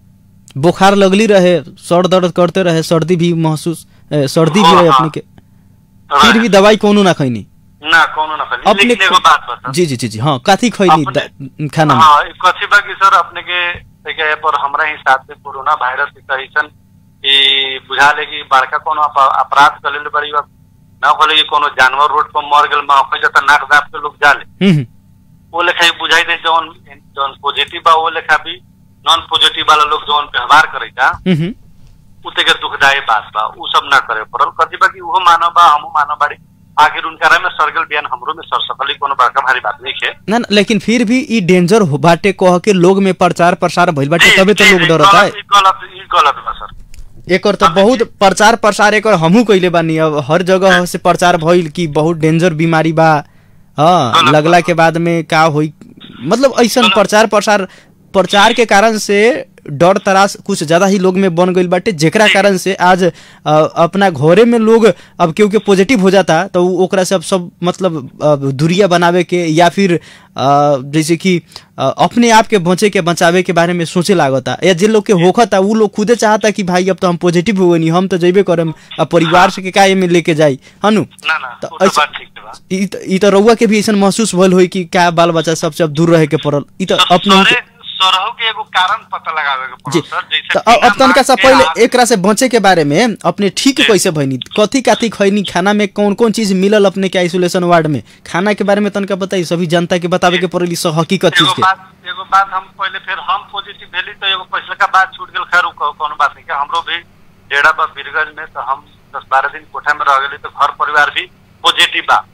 बुखार लगली रहे सर दर्द करते रहे सर्दी भी महसूस ए, सर्दी भी हाँ, रहे हाँ। अपने के फिर भी दवाई कोनो ना खैनी ना कोनो ना खाली अपने लेकिन एगो बात बता जी जी जी जी हाँ काथी खैनी अपने- द- खाना में हाँ ई कथी बा कि सर अपने के देखे पर हमरा हिसाब से कोरोना वायरस के ऐसन कि बुझा ले कि बड़का कोनो अप- अपराध कर लेले बड़ी बात ना होले कि कोनो जानवर रोड पर मर गेल मा हो जाता नाक दाप के लोग जाले हम्म, हम्म, वो लेखा ही बुझाई दे जौन जौन पॉजिटिव बा वो लेखा भी नॉन पॉजिटिव वाला लोग जौन व्यवहार करेगा हम्म, हम्म। उते के दुखदायी बात बा उ सब ना करे पड़ल कथी बा कि उहो मानव बा हमहू मानव बाड़ी आखिर उनका में सरगल बयान हमरो में सर सकली कोनो बड़का भारी बात नहीं है ना ना, लेकिन फिर भी ई डेंजर हो बाटे कह के लोग में प्रचार प्रसार भइल बाटे तबे तो जी, लोग जी, डरता है गलत- ई गलत ई गलत बा सर एकर तो बहुत प्रचार प्रसार एकर हमहू कइले बानी अब हर जगह से प्रचार भइल कि बहुत डेंजर बीमारी बा हाँ गलत लगला बात के बाद में का होई मतलब ऐसन प्रचार प्रसार प्रचार के कारण से डर तरास कुछ ज्यादा ही लोग में बन गईल बाटे जेकरा कारण से आज अ, अपना घरे में लोग अब केहू के पॉजिटिव हो जाता तो उ ओकरा से अब सब मतलब अ, दूरिया बनावे के या फिर अ, जैसे कि अ, अपने आप के बचे के बचावे के बारे में सोचे लागता या जे लोग के होखता उ लोग खुदे चाहता कि भाई अब तो हम पॉजिटिव हो गनी हम तो जइबे करम अब परिवार से के का एमे लेके जाई हनु ना ना तो उ तो ऐसे- बात ठीक बा ई त- ई तो रउआ के भी ऐसा महसूस भइल होई कि का बाल बच्चा सबसे अब दूर रहे के पड़ल ई तो तो अपने सरे सरहु के एगो कारण पता लगावे के जी पड़ल सर जैसे तो अब अब बिना तनका सा मास्क के पहले आप- एकरा से बचे के बारे में अपने ठीक कैसे भइनी कथी काथी खैनी खाना में कौन कौन चीज मिलल अपने के आइसोलेशन वार्ड में खाना के बारे में तनका बताई सभी जनता के बतावे के पड़ेली सब हकीकत चीज एगो के बात एगो बात हम पहले फिर हम पॉजिटिव भेली तो एगो पैसा का बात छूट गेल खैर उ कहो- कोनो बात नहीं के हमरो भी डेढ़ा बा बीरगंज में तो हम दस बारह दिन कोठा में रह गेली तो घर परिवार भी पॉजिटिव बा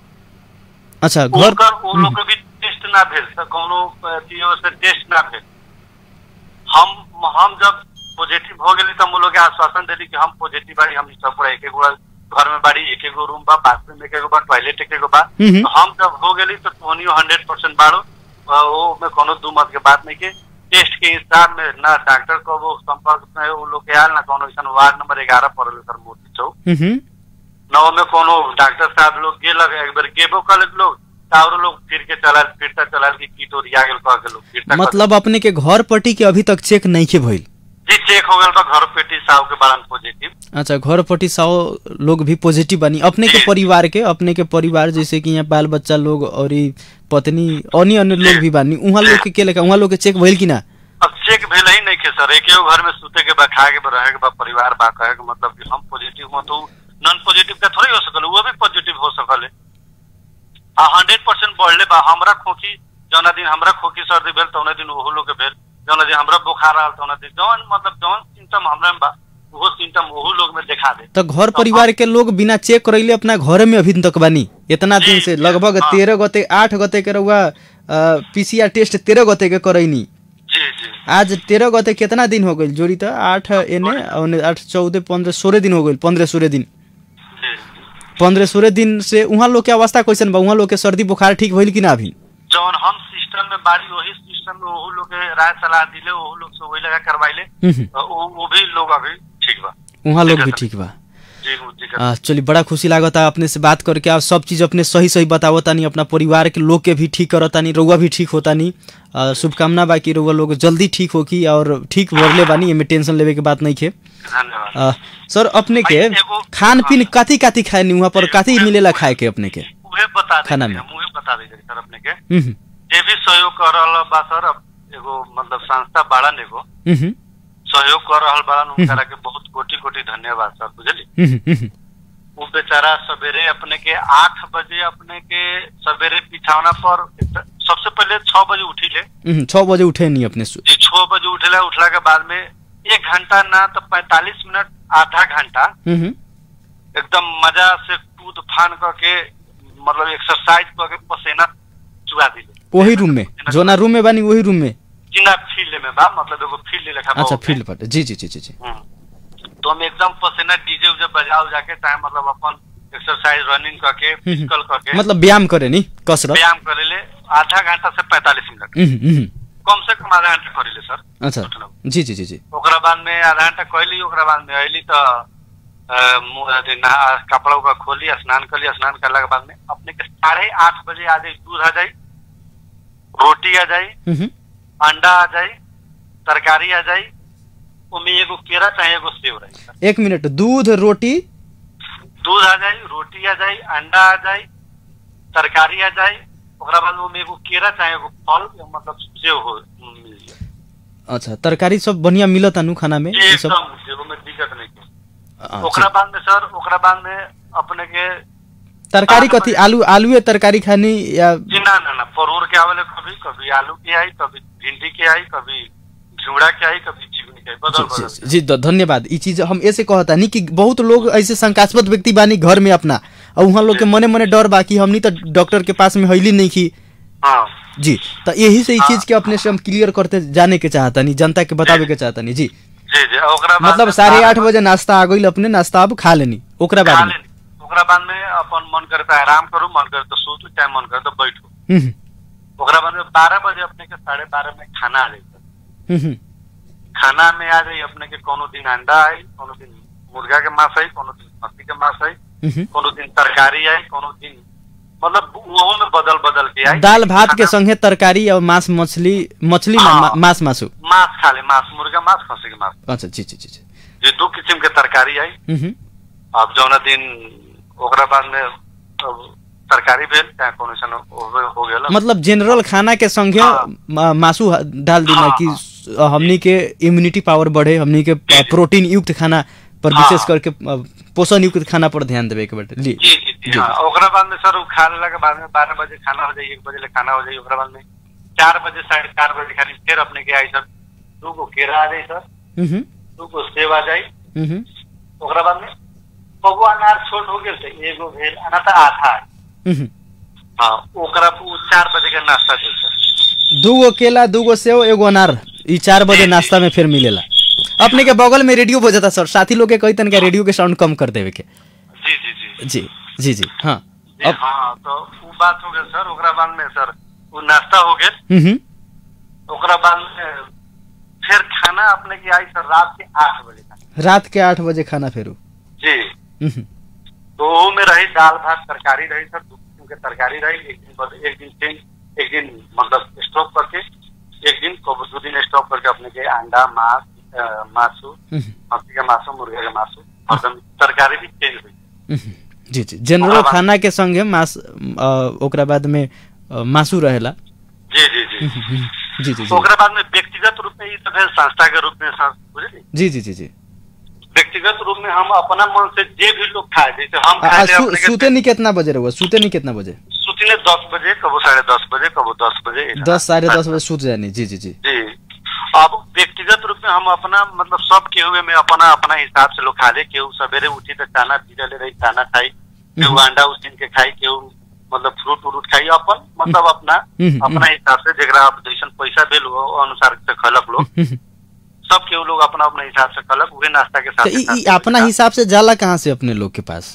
अच्छा घर उनकर वो लोग के भी टेस्ट ना भेल तो कोनो अथी ओर से टेस्ट ना भेल हम हम जब पॉजिटिव हो गेली तो हम लोग के आश्वासन देली कि हम पॉजिटिव बाड़ी हम सब पूरा एक एक गो घर में बाड़ी एक एक गो रूम बा बाथरूम एक एक गो बा टॉयलेट एक एक गो बा हम्म। तो हम जब हो गेली तो तोनियो हंड्रेड परसेंट बाड़ो अ, वो में कोनो दू मत के बात नहीं के टेस्ट के हिसाब में ना डॉक्टर को वो संपर्क में वो लोग के आयल ना कोनो ऐसा वार्ड नंबर ग्यारह पड़ल सर मूर्ति चौक हम्म नौ में कोनो डॉक्टर साहब लोग गेलक एक बार गेबो कलक लोग तारो लोग फिर के चलाल फिरता चलाल की कीट ओरिया गेल कह के लोग फिरता मतलब अपने के घर पट्टी के अभी तक चेक नहीं के भइल जी चेक हो गेल बा घर पेटी साहब के बारन पॉजिटिव अच्छा घर पट्टी सौ लोग भी पॉजिटिव बनी अपने के जी। परिवार के अपने के परिवार जैसे कि यहाँ बाल बच्चा लोग और ई पत्नी अन्य अन्य लोग भी बानी उहाँ लोग के के लेखा उहाँ लोग के चेक भइल कि ना अब चेक भेल ही नहीं के सर एक घर में सूते के बा खाए के बा रहे के बा परिवार बा कहे के मतलब कि हम पॉजिटिव हो तो नॉन पॉजिटिव का थोड़ी हो सकल वो भी पॉजिटिव हो सकल है आ हंड्रेड परसेंट बढ़ले बा हमरा खोखी जौना दिन हमरा खोखी सर्दी भेल तौना दिन ओहो लोग के भेल जौना दिन हमरा बुखार आल तौना दिन जौन मतलब जौन सिम्टम हमरा में बा वो सिम्टम ओहो लोग में दिखा दे तो घर परिवार के लोग बिना चेक करैले अपना घर में अभी तक बानी इतना दिन से लगभग हाँ। तेरह गते आठ गते के रहुआ पीसीआर टेस्ट तेरह गते के करैनी जी जी आज तेरह गते कितना दिन हो गई जोड़ी तो आठ एने औने आठ चौदह पंद्रह सोलह दिन हो गई पंद्रह सोलह दिन जी पंद्रह सोलह दिन से वहाँ लोग के अवस्था कैसन बा वहाँ लोग के सर्दी बुखार ठीक भइल कि ना अभी जौन हम सिस्टम में बाड़ी वही सिस्टम में ओहो लोग के राय सलाह दिले ओहो लोग से वही लगा करवाइले हम्म, तो वो वो भी लोग अभी ठीक बा वहाँ लोग भी दिक्कत ठीक बा जी वो दिक्कत आ, चलिए बड़ा खुशी लागता अपने से बात करके आप सब चीज़ अपने सही सही बतावतानी अपना परिवार के लोग के भी ठीक करतानी रउआ भी ठीक होतानी आ, शुभकामना बा कि रउआ लोग जल्दी ठीक होकी और ठीक भरले बानी एमे टेंशन लेवे के बात नहीं खे धन्यवाद आ, सर अपने के भाई, एगो- खान पीन कथी कथी खाए नी वहाँ पर कथी मिलेला खाए के अपने के उहे बता दे खाना में। हम उहे बता दे सर अपने के हम्म, जे भी सहयोग कर रहल बा सर अब एगो मतलब संस्था बाड़न एगो हम्म, सहयोग कर रहल बाड़न उनकरा के बहुत कोटि कोटि धन्यवाद सर बुझली हम्म, हम्म, वो बेचारा सवेरे अपने के आठ बजे अपने के सवेरे बिछौना पर सबसे पहले छह बजे उठिले हम्म, छः बजे उठे नहीं अपने सु- जी छह बजे उठला उठला के बाद में एक घंटा ना तो पैंतालीस मिनट आधा घंटा हम्म, एकदम मजा से कूद फान करके मतलब एक्सरसाइज करके पसीना चुआ दिले वही रूम में जोना रूम में बानी वही रूम में जिना फील्ड में बा मतलब एगो फील्ड लेखा बा अच्छा ओमे। फील्ड पर जी जी जी जी जी हम्म। तो हम एकदम पसीना डीजे उजे बजा उजा के चाहे मतलब अपन एक्सरसाइज रनिंग करके फिजिकल करके मतलब व्यायाम करे नी कसरत व्यायाम करे ले आधा घंटा से पैंतालीस मिनट हम्म, हम्म, कम से कम आधा घंटा करी ले सर अच्छा जी जी जी जी ओकरा बाद में आधा घंटा कैली ओकरा बाद में अली तो अ, मुंह अथी नहा कपड़ा उपड़ा खोली स्नान करी स्नान करला के बाद में अपने के साढ़े आठ बजे आ जाई दूध आ जाई रोटी आ जाई हम्म, अंडा आ जाई तरकारी आ जाई ओमे एगो केरा चाहे एगो सेव रही सर एक मिनट दूध रोटी दूध आ जाई रोटी आ जाई अंडा आ जाई तरकारी आ जाई ओकरा बाद ओमे एगो केरा चाहे एगो फल मतलब सेव हो मिल जाए अच्छा तरकारी सब बढ़िया मिलत अनु खाना में ये सब एकदम सेव में दिक्कत नहीं के अच्छा। ओकरा बाद में सर ओकरा बाद में अपने के तरकारी कथी आलू आलूए तरकारी खानी या जी ना ना ना परोर के आवेले कभी कभी आलू के आई कभी भिंडी के आई कभी झिंगुड़ा के आई कभी चिकनी के आई बदल जी, बदल जी, जी ध- धन्यवाद ई चीज हम ऐसे कहता नहीं कि बहुत लोग ऐसे शंकास्पद व्यक्ति बानी घर में अपना और वहाँ लोग के मने मने डर बा कि हमनी तो डॉक्टर के पास में हैली नहीं की हाँ जी तो यही से ई चीज के अपने से हम क्लियर करते जाने के चाहता नहीं जनता के बतावे के चाहता नहीं जी जी जी ओकरा बाद मतलब में साढ़े बारह आठ बजे नाश्ता आ गई अपने नाश्ता अब खा लेनी ओकरा खा बाद में लेनी ओकरा बाद में अपन मन करे तो आराम करू मन करे तो सोचू चाहे मन करे तो बैठू हम्म, ओकरा बाद में बारह बजे अपने के साढ़े बारह में खाना आ जाए हम्म, हम्म, खाना में आ जाई अपने के कोनो दिन अंडा आई कोनो दिन मुर्गा के मांस आई कोनो दिन खस्सी के मांस आई हम्म। कोनो दिन तरकारी आई कोनो दिन मतलब वो में बदल बदल के आई दाल भात के खाना- संगे तरकारी और मांस मछली मछली ना, हाँ। मा- मांस मासु मांस खा ले मांस मुर्गा मांस खस्सी के मांस अच्छा जी जी जी जी ये दो किस्म के तरकारी आई हम्म, अब जौना दिन ओकरा बाद में अब तरकारी भेल चाहे कोनो सन हो हो गेल मतलब जनरल खाना के संगे हाँ। मा- मासु ह- डाल देना हाँ, कि हाँ। स- हमनी के इम्यूनिटी पावर बढ़े हमनी के जी, जी। प्रोटीन युक्त खाना पर हाँ। विशेष करके अ, पोषण युक्त खाना पर ध्यान देवे के बाटे जी जी जी जी हाँ ओकरा बाद में सर उ खा लेला के बाद में बारह बजे खाना हो जाई एक बजे ले खाना हो जाई ओकरा बाद में चार बजे साढ़े चार बजे खाली फिर अपने के आई सर दू गो केरा आ जाई सर हम्म, दू गो सेब आ जाई हम्म, ओकरा बाद में पगो अनार छोट हो गेल तो एगो भेल अना तो आधा है हम्म। हाँ ओकरा उ चार बजे के नाश्ता भेल सर दूगो केला दूगो सेव एगो अनार ई चार बजे नाश्ता में फिर मिलेला अपने के बगल में रेडियो बजता सर साथी लोग के कही तन के रेडियो के साउंड कम कर देवे के जी जी जी जी जी जी हाँ जी अब हाँ तो उ बात हो गेल सर ओकरा बाद में सर उ नाश्ता हो गेल हम्म, हम्म, ओकरा बाद में फिर खाना अपने की आई सर रात के आठ बजे का रात के आठ बजे खाना फेरू जी हम्म, तो वो में रही दाल भात तरकारी रही सर दो किस्म के तरकारी रही एक दिन बद- एक दिन चेंज एक दिन मतलब स्टॉप करके एक दिन को दो दिन स्टॉप करके अपने के अंडा मांस अ, मासू हम्म, मछली के मासू मुर्गे के मासू हरदम तरकारी भी चेंज हुई हम्म, जी जी जनरल ओकरा बाद- खाना के संगे मास अ, ओकरा बाद में अ, मासु रहेला जी जी जी हम्म, जी जी जी तो ओकरा बाद में व्यक्तिगत रूप में ई तो फिर संस्था के रूप में सर बुझली जी जी जी जी व्यक्तिगत रूप में हम अपना मन से जे भी लोग खाए जैसे हम आ, आ, खाए ले सु, अपने के- सूते नहीं कितना बजे रहुआ सूते नहीं कितना बजे सुतिले दस बजे कबो साढ़े दस बजे कबो दस बजे ऐसा। दस साढ़े दस बजे सूत जानी जी जी जी जी अब व्यक्तिगत रूप में हम अपना मतलब सब केहू में अपना अपना हिसाब से लोग खा ले केहू सवेरे उठी तो खाना पी ले रही खाना खाई केहू अंडा उसीन के खाई केहू मतलब फ्रूट उरूट खाई अपन मतलब अपना हम्म, अपना हिसाब से जेकरा आप जैसन पैसा भेल हो अनुसार से खलक लोग हम्म, सब केहू लोग अपना अपना हिसाब से खलक उहे नाश्ता के तो साथ ई ई अपना हिसाब से जाला कहाँ से अपने लोग के पास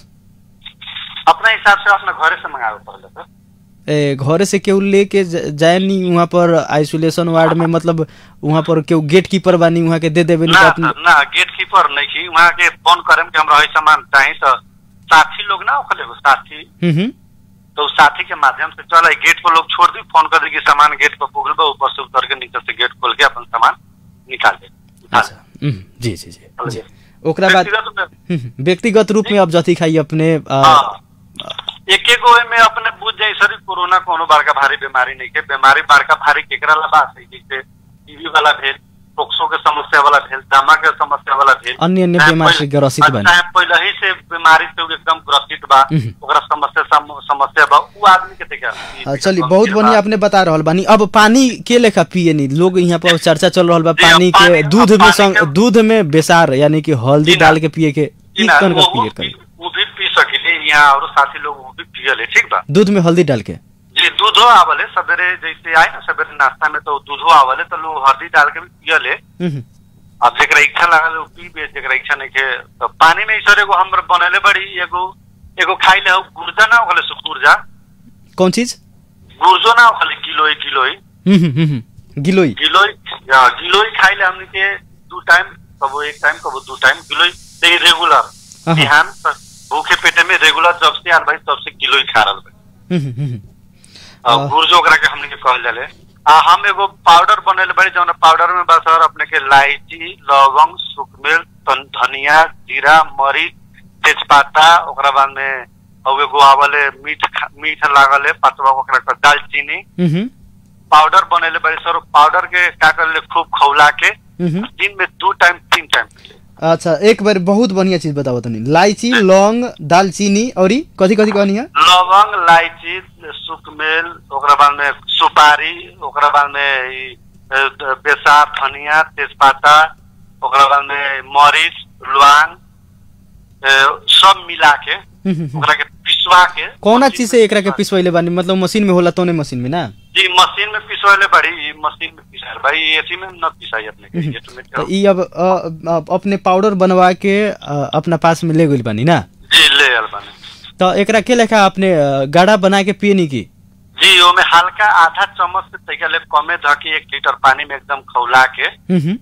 अपना हिसाब से अपना घरे से मंगावे पड़ेगा सर ए, घरे से केहू लेके ज- जाए नहीं वहाँ पर आइसोलेशन वार्ड में मतलब वहाँ पर केहू गेट कीपर बानी वहाँ के दे देवे नहीं ना तो अपने सर, ना गेट कीपर नहीं की वहाँ के फोन करेम कि हमरा है सामान चाही तो साथी लोग ना ओखले एगो साथी हम्म, हम्म, तो उस साथी के माध्यम से चल आई गेट पर लोग छोड़ दी फोन कर दी कि सामान गेट पर पुगल बा ऊपर से उतर के नीचे से गेट खोल के अपन सामान निकाल दे उठा ले। अच्छा हम्म, जी जी जी चल जी गया। ओकरा बाद व्यक्तिगत रूप में- हम्म, व्यक्तिगत रूप में अब जथी खाई अपने आ, हाँ एक एक में अपने बुझ जाए सर कोरोना कोनो बड़का भारी बीमारी नहीं के बीमारी बड़का भारी केकरा ला बात है जैसे टीबी वाला भेल पोक्सो के समस्या वाला भेल दमा के समस्या वाला भेल अन्य अन्य चाहे बीमारी से पहले- ग्रसित बानी। चाहे पहले ही से बीमारी से उ एकदम ग्रसित बा हम्म। ओकरा समस्या सम- समस्या बा उ आदमी के देखा आ, चलिए बहुत बढ़िया आपने बता रहल बानी अब पानी के लेखा पिए नहीं लोग यहाँ पर चर्चा चल रहल बा जी, अब पानी के पानी- दूध अब में पानी संग के- दूध में बेसार यानी कि हल्दी जी ना। डाल के पिए के ई ना, कौन का वो- पिए वो कर भी- वो भी पी सकिले यहाँ और साथी लोग वो भी पियले ठीक बा दूध में हल्दी डाल के जी दूधो आवले सवेरे जैसे आए ना सवेरे नाश्ता में तो दूधो आवले तो लोग हल्दी डाल के भी पियले हम्म, अब जेकरा इच्छा लागल उ पी बे जेकरा इच्छा नहीं के तो पानी में सर एगो हम बनले बड़ी एगो एगो खाई ले गुर्जा ना होले सु गुर्जा कौन चीज गुर्जो ना होले किलोई किलोई हम्म, हम्म, हम्म, गिलोई गिलोई हाँ, गिलोई खाई ले हमने के दू टाइम कबो एक टाइम कबो दू टाइम गिलोई ते रेगुलर अहं। बिहान स- भूखे पेटे में रेगुलर जब से आल भाई तब से गिलोई खा रहल बा हम्म, हम्म, हम्म, और अह। गुर्जो ओकरा के हमने के कहल जाले आ हम एगो पाउडर बनल बड़ी जौन पाउडर में बस और अपने के इलायची लवंग सुखमेल तन- धनिया जीरा मरीच तेजपाता ओकरा बाद में और एगो आवले मीठ खा- मीठ लागल है पतवा ओकरा के दालचीनी हम्म, हम्म, पाउडर बनल बड़ी सर पाउडर के का कर खूब खौला के हम्म, दिन में दो टाइम तीन टाइम पी ले। अच्छा एक बार बहुत बढ़िया चीज बताओ तनी इलायची लौंग दालचीनी और ई कथी कथी कहनी है लवंग इलायची सुखमेल ओकरा बाद में सुपारी ओकरा बाद में ई, अ, द- बेसार धनिया तेजपाता ओकरा बाद में मरीच लौंग अ, सब मिला के हम्म, हम्म, हम्म। ओकरा के पिसवा के कौना चीज से एकरा के पिसवैले बानी मतलब मशीन में होला तोने मशीन में ना जी मशीन में पिसवाले बड़ी ई मशीन में पिसाल भाई एसी में न पिसाई अपने के ये तो में तो ई अब अ, अब अपने पाउडर बनवा के अ, अपना पास में ले गइल बानी ना जी ले आल बने तो एकरा के लेखा अपने अ, गाढ़ा बना के पिए नी की जी ओमे हल्का आधा चम्मच से तैका ले कमे धके एक लीटर पानी में एकदम खौला के हम्म, हम्म,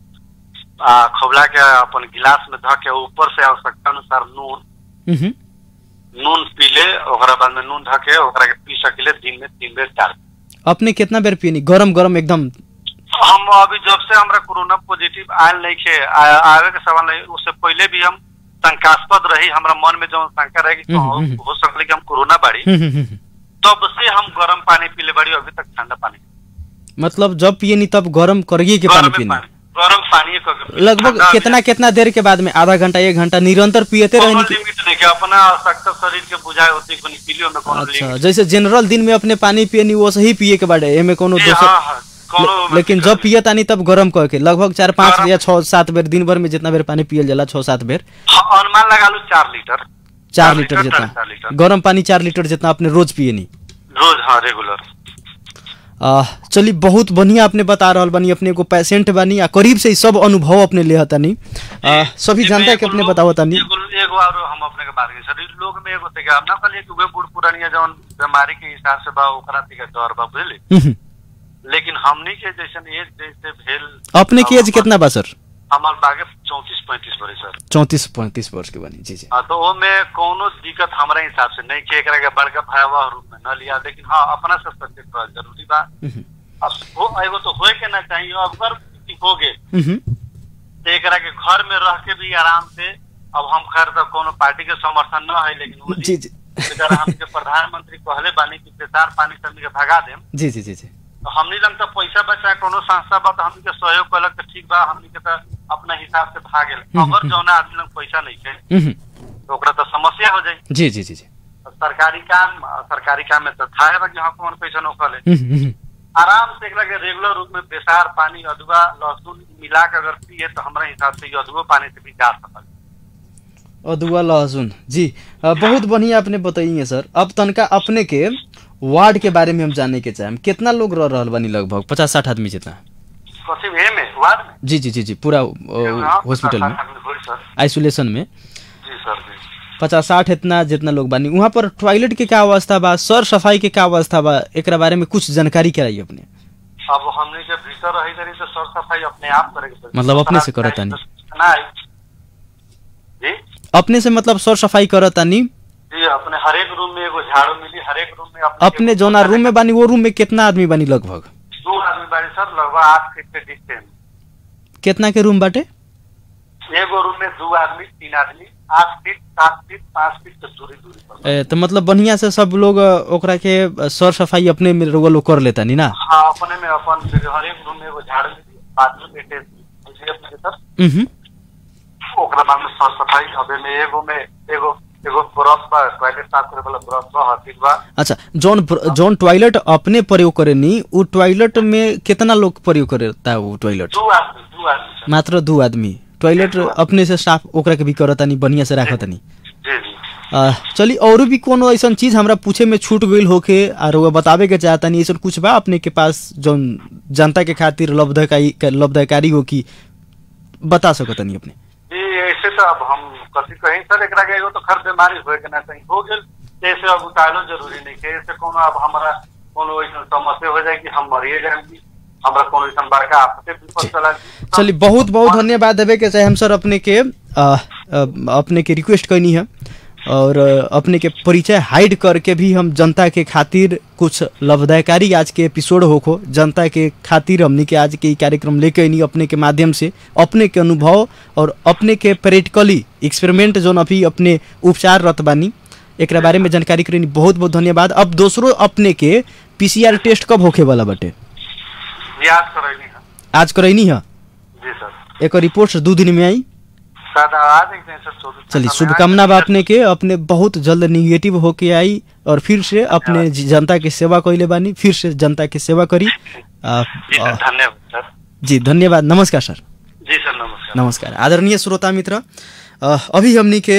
आ, खौला के अपन गिलास में धके ऊपर से आवश्यकता अनुसार नून हम्म, हम्म। नून पी ले ओकरा बाद में नून धके ओकरा के पी सकिले दिन में तीन बेर चार बेर। अपने कितना बेर पिए नी गरम गरम एकदम हम अभी जब से हमरा कोरोना पॉजिटिव आयल नहीं खे आ- आवे के सवाल नहीं उससे पहले भी हम शंकास्पद रही हमरा मन में जो शंका रहे कि हम्म, हो- हम्म। हो सकले कि हम कोरोना बाड़ी हम्म, हम्म, हम्म। तब से हम गरम पानी पीले बाड़ी अभी तक ठंडा पानी मतलब जब पिए नी तब गरम करिए के पानी गरम पिए पानी गरम पानी क- लगभग ठंडा कितना कितना देर के बाद में आधा घंटा एक घंटा निरंतर पियते कोनो रहे लिमिट नहीं के अपना आवश्यकता शरीर के बुझाए होती कोनी पीलियो में कोनो अच्छा लिमिट जैसे जनरल दिन में अपने पानी पिए नी वो सही पिए के बारे एमे कोनो जी, दोसर हाँ, हाँ, कोनो ले- लेकिन जब पिए तानी तब गरम कह के लगभग चार पाँच गरम- या छह सात बेर दिन भर में जितना बेर पानी पियल जाला छह सात बेर हाँ, अनुमान लगा लो चार लीटर चार लीटर साढ़े जितना चार लीटर गरम पानी चार लीटर जितना अपने रोज पिए नी रोज हाँ रेगुलर आ, चली बहुत बढ़िया अपने बता रहल बानी अपने को पेशेंट बानी आ करीब से ही सब अनुभव अपने ले हतानी आ, सभी जनता के अपने बताओ तानी एगो एगो और हम अपने के बात करी सर ई लोग में एगो तक हम ना कहलिए कि वे बूढ़ पुरानिया जौन बीमारी के हिसाब से बा ओकरा तक डर बा बुझली हम्म, लेकिन हमनी के जैसन एज जैसे भेल अपने की एज कितना बा सर हमार बागे चौतीस पैंतीस बड़े सर चौंतीस पैंतीस वर्ष के बानी जी जी हाँ, तो ओमे कोनो दिक्कत हमारे हिसाब से नहीं कि एकरा के बड़का भयावह रूप में न लिया लेकिन हाँ अपना से सचेत रहल जरूरी बा हम्म, अब हो एगो तो होए के ना चाहिए अगर किसी हो गए हम्म, तो एकरा के घर में रह के भी आराम से अब हम खैर तो कोनो पार्टी के समर्थन न है लेकिन वो जी जी बेचारा हमके प्रधानमंत्री कहले बानी कि बेसार पानी से हमनी के भगा देम जी जी जी जी तो हमनी लंग तो पैसा बचा कोनो संस्था बा तो हमनी के सहयोग कलक तो ठीक बा हमनी के तो अपना हिसाब से भागेल अगर जौना आदमी लंग पैसा नहीं है हम्म, तो ओकरा तो समस्या हो जाई जी जी जी जी तो सरकारी काम सरकारी काम में तो था बा कि हाँ कौन पैसा नौकले हम्म, हम्म, आराम से एकरा के रेगुलर रूप में बेसार पानी अदुआ लहसुन मिला के अगर पिए तो हमारे हिसाब से ये अदुओ पानी से भी जा सकल अदुआ लहसुन जी अ, बहुत बढ़िया आपने बताइए सर अब तनका अपने के वार्ड के बारे में हम जाने के चाहेम कितना लोग रह रहल बानी लगभग पचास साठ आदमी जितना कथी में में वार्ड में जी जी जी जी पूरा अ, हॉस्पिटल में होई सर आइसोलेशन में जी सर जी पचास साठ इतना जितना लोग बानी वहाँ पर टॉयलेट के क्या अवस्था बा सर सफाई के क्या अवस्था बा एकरा बारे में कुछ जानकारी कराइए अपने अब हमने जब भीतर रही करी तो सर सफाई अपने आप करे के पड़ी। मतलब अपने से दूसरा करत तानी। नहीं जी अपने से मतलब सर सफाई करतानी जी अपने हर एक रूम में एगो झाड़ू मिली हर एक रूम में अपने जौना रूम में बानी वो रूम में कितना आदमी बानी लगभग दो आदमी बाड़ी सर लगभग आठ फीट के डिस्टेंस कितना के रूम बाटे एगो रूम में दो आदमी तीन आदमी आठ फीट सात फीट पाँच फीट के दूरी दूरी पर ए, तो मतलब बढ़िया से सब लोग अ, ओकरा के अ, सर सफाई अपने में रउआ लोग कर लेता नी ना हाँ अपने में अपन फिर हर एक रूम में एगो झाड़ू मिली बाथरूम बैठे बुझिए अपने के सर उहुं, ओकरा बाद में साफ सफाई अबे में एगो में एगो एगो ब्रश बा टॉयलेट साफ करे वाला ब्रश बा हरपिक बा अच्छा जौन ब्र- जौन टॉयलेट अपने प्रयोग करे नी वो टॉयलेट में कितना लोग प्रयोग करता है वो टॉयलेट दो आदमी दो आदमी सर मात्र दो आदमी टॉयलेट अपने से साफ ओकरा के भी करतानी बढ़िया से राखतानी जी जी आ, चली और भी कोनो ऐसा चीज हमरा पूछे में छूट गईल होके और वो बतावे के चाहतानी ऐसा कुछ बा अपने के पास जौन जनता के खातिर लाभदायकारी लाभदायकारी हो कि बता सकतनी अपने जी ऐसे तो अब हम कथी कहीं सर एकरा के एगो तो खर बीमारी होए के ना चाहिए हो गेल जैसे अब उतारो जरूरी नहीं है ऐसे कोनो अब हमारा कोनो ऐसा समस्या हो जाए कि हम मरिए जाए कि हमरा कोनो ऐसा बड़का आपसे विपद चला जाए। चलिए बहुत बहुत धन्यवाद देवे के चाहे हम सर अपने के आ, आ, अपने के रिक्वेस्ट करनी है और आ, अपने के परिचय हाइड करके भी हम जनता के खातिर कुछ लाभदायकारी आज के एपिसोड होखो जनता के खातिर हमने के आज के ई कार्यक्रम लेके अनी अपने के माध्यम से अपने के अनुभव और अपने के प्रैक्टिकली एक्सपेरिमेंट जोन अभी अपने उपचार रत बानी एकरा बारे में जानकारी करनी बहुत बहुत धन्यवाद अब दूसरो अपने के पीसीआर टेस्ट कब होखे वाला बटे याद करैनी है आज करैनी है जी सर एक रिपोर्ट दो दिन में आई शायद आ जाएंगे सर चौबीस चलिए घंटा में शुभकामना आ बा जाएंगे। अपने के अपने बहुत जल्द निगेटिव होके आई और फिर से अपने जी- जनता के सेवा कैले बानी फिर से जनता के सेवा करी आ, जी आ, सर धन्यवाद सर जी धन्यवाद नमस्कार सर जी सर नमस्कार नमस्कार आदरणीय श्रोता मित्र अ, अभी हमनी के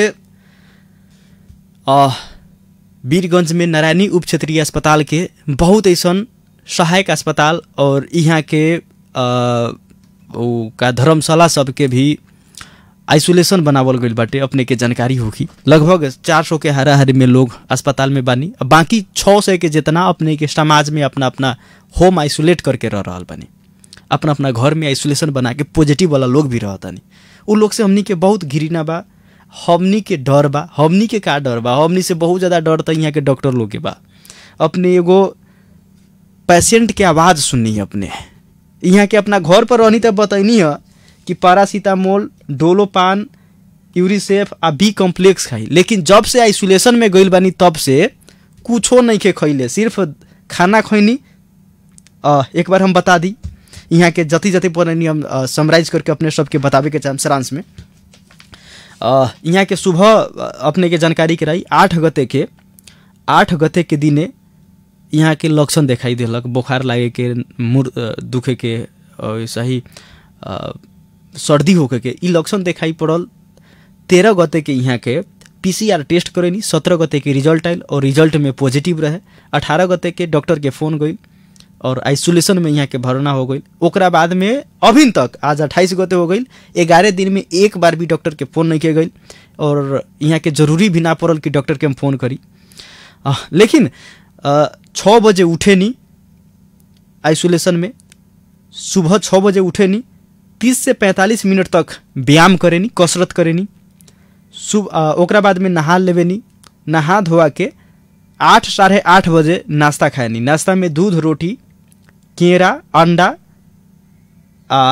अ, वीरगंज में नारायणी उप क्षेत्रीय अस्पताल के बहुत ऐसन सहायक अस्पताल और यहाँ के अ, उ का धर्मशाला सबके भी आइसोलेशन बनावल गईल बाटे अपने के जानकारी होगी लगभग चार सौ के हाराहारी में लोग अस्पताल में बानी अब बाकी छः सौ के जितना अपने के समाज में अपना अपना होम आइसोलेट करके रह रहा बानी अपना अपना घर में आइसोलेशन बना के पॉजिटिव वाला लोग भी रहतानी उ लोग से हमनी के बहुत घिरिना बा हमनी के डर बा हमनी के का डर बा हमनी से बहुत ज़्यादा डर तो यहाँ के डॉक्टर लोग के बा अपने एगो पेशेंट के आवाज़ सुननी है अपने यहाँ के अपना घर पर रहनी तब बतैनी है कि पारासीटामोल डोलोपान यूरिसेफ आ बी कॉम्प्लेक्स खाई लेकिन जब से आइसोलेशन में गइल बानी तब से कुछो नहीं के खैले सिर्फ खाना खैनी अ, एक बार हम बता दी यहाँ के जति जति पढ़नी हम समराइज करके अपने सबके बतावे के चाहम सारांश में अ, यहाँ के सुबह अ, अपने के जानकारी कराई आठ गते के आठ गते के दिने यहाँ के लक्षण दिखाई देलक बुखार लागे के मुर अ, दुखे के और सही अ, सर्दी होके के ई लक्षण दिखाई पड़ल तेरह गते के यहाँ के पीसीआर टेस्ट करेनी सत्रह गते के रिजल्ट आयल और रिजल्ट में पॉजिटिव रहे अठारह गते के डॉक्टर के फ़ोन गई और आइसोलेशन में यहाँ के भरना हो गई ओकरा बाद में अभी तक आज अट्ठाईस गते हो गई ग्यारह दिन में एक बार भी डॉक्टर के फ़ोन नहीं किया गई और यहाँ के जरूरी भी ना पड़ल कि डॉक्टर के हम फ़ोन करी अ, लेकिन अ, छः बजे उठे नी आइसोलेशन में सुबह छः बजे उठे नी तीस से पैंतालीस मिनट तक व्यायाम करेनी कसरत करेनी सुब अ, ओकरा बाद में नहा लेवे नी नहा धोआ के आठ साढ़े आठ बजे नाश्ता खाए नी नाश्ता में दूध रोटी केरा अंडा आ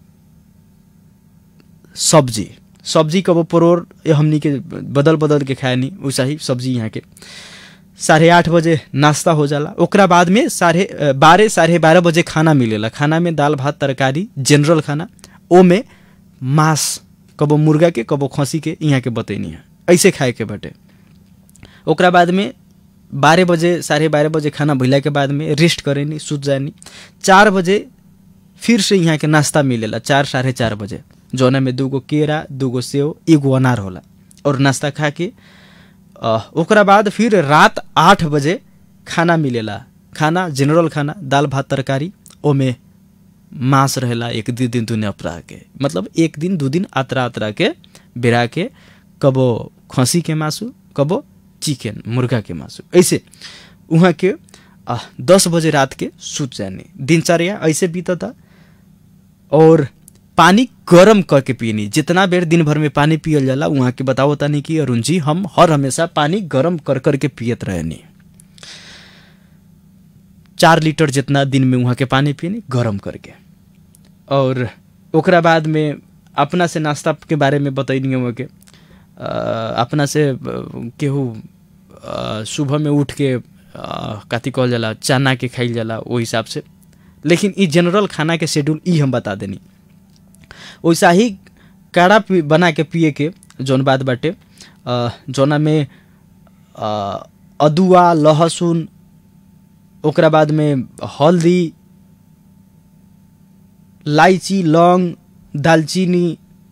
सब्जी सब्जी कबो परोर ये हमनी के बदल बदल के खाए नी वैसा ही सब्जी यहाँ के साढ़े आठ बजे नाश्ता हो जाला ओकरा बाद में साढ़े अ, बारह साढ़े बारह बजे खाना मिलेला खाना में दाल भात तरकारी जनरल खाना ओमे मांस कबो मुर्गा के कबो खसी के यहाँ के बतैनी है ऐसे खाए के बाटे ओकरा बाद में बारह बजे साढ़े बारह बजे खाना भइला के बाद में रेस्ट करेनी सुत जानी चार बजे फिर से यहाँ के नाश्ता मिलेला चार साढ़े चार बजे जौना में दूगो केरा दूगो सेव एगो अनार होला और नाश्ता खा के अ, ओकरा बाद फिर रात आठ बजे खाना मिलेला खाना जनरल खाना दाल भात तरकारी ओमे मांस रहेला एक दिन दिन दुने अपरा के मतलब एक दिन दू दिन आतरा आतरा के बेरा के कबो खसी के मासु कबो चिकन मुर्गा के मासु ऐसे वहाँ के आ, दस बजे रात के सुत जाने दिनचर्या ऐसे बीतता और पानी गरम करके पियनी जितना बेर दिन भर में पानी पियल जाला वहाँ के बताओ तानी कि अरुण जी हम हर हमेशा पानी गरम कर कर के पियत रहनी चार लीटर जितना दिन में वहाँ के पानी पियनी गरम करके और ओकरा बाद में अपना से नाश्ता के बारे में बतैनी वहाँ के अ, अपना से अ, केहू अ, सुबह में उठ के अ, कथी कहल जाला चना के खाइल जाला ओहि हिसाब से लेकिन ई जनरल खाना के शेड्यूल ई हम बता देनी वैसा ही काढ़ा पी बना के पिए के जौन बात बाटे अ, जौना में अ, अदुआ लहसुन ओकरा बाद में हल्दी लाइची लौंग दालचीनी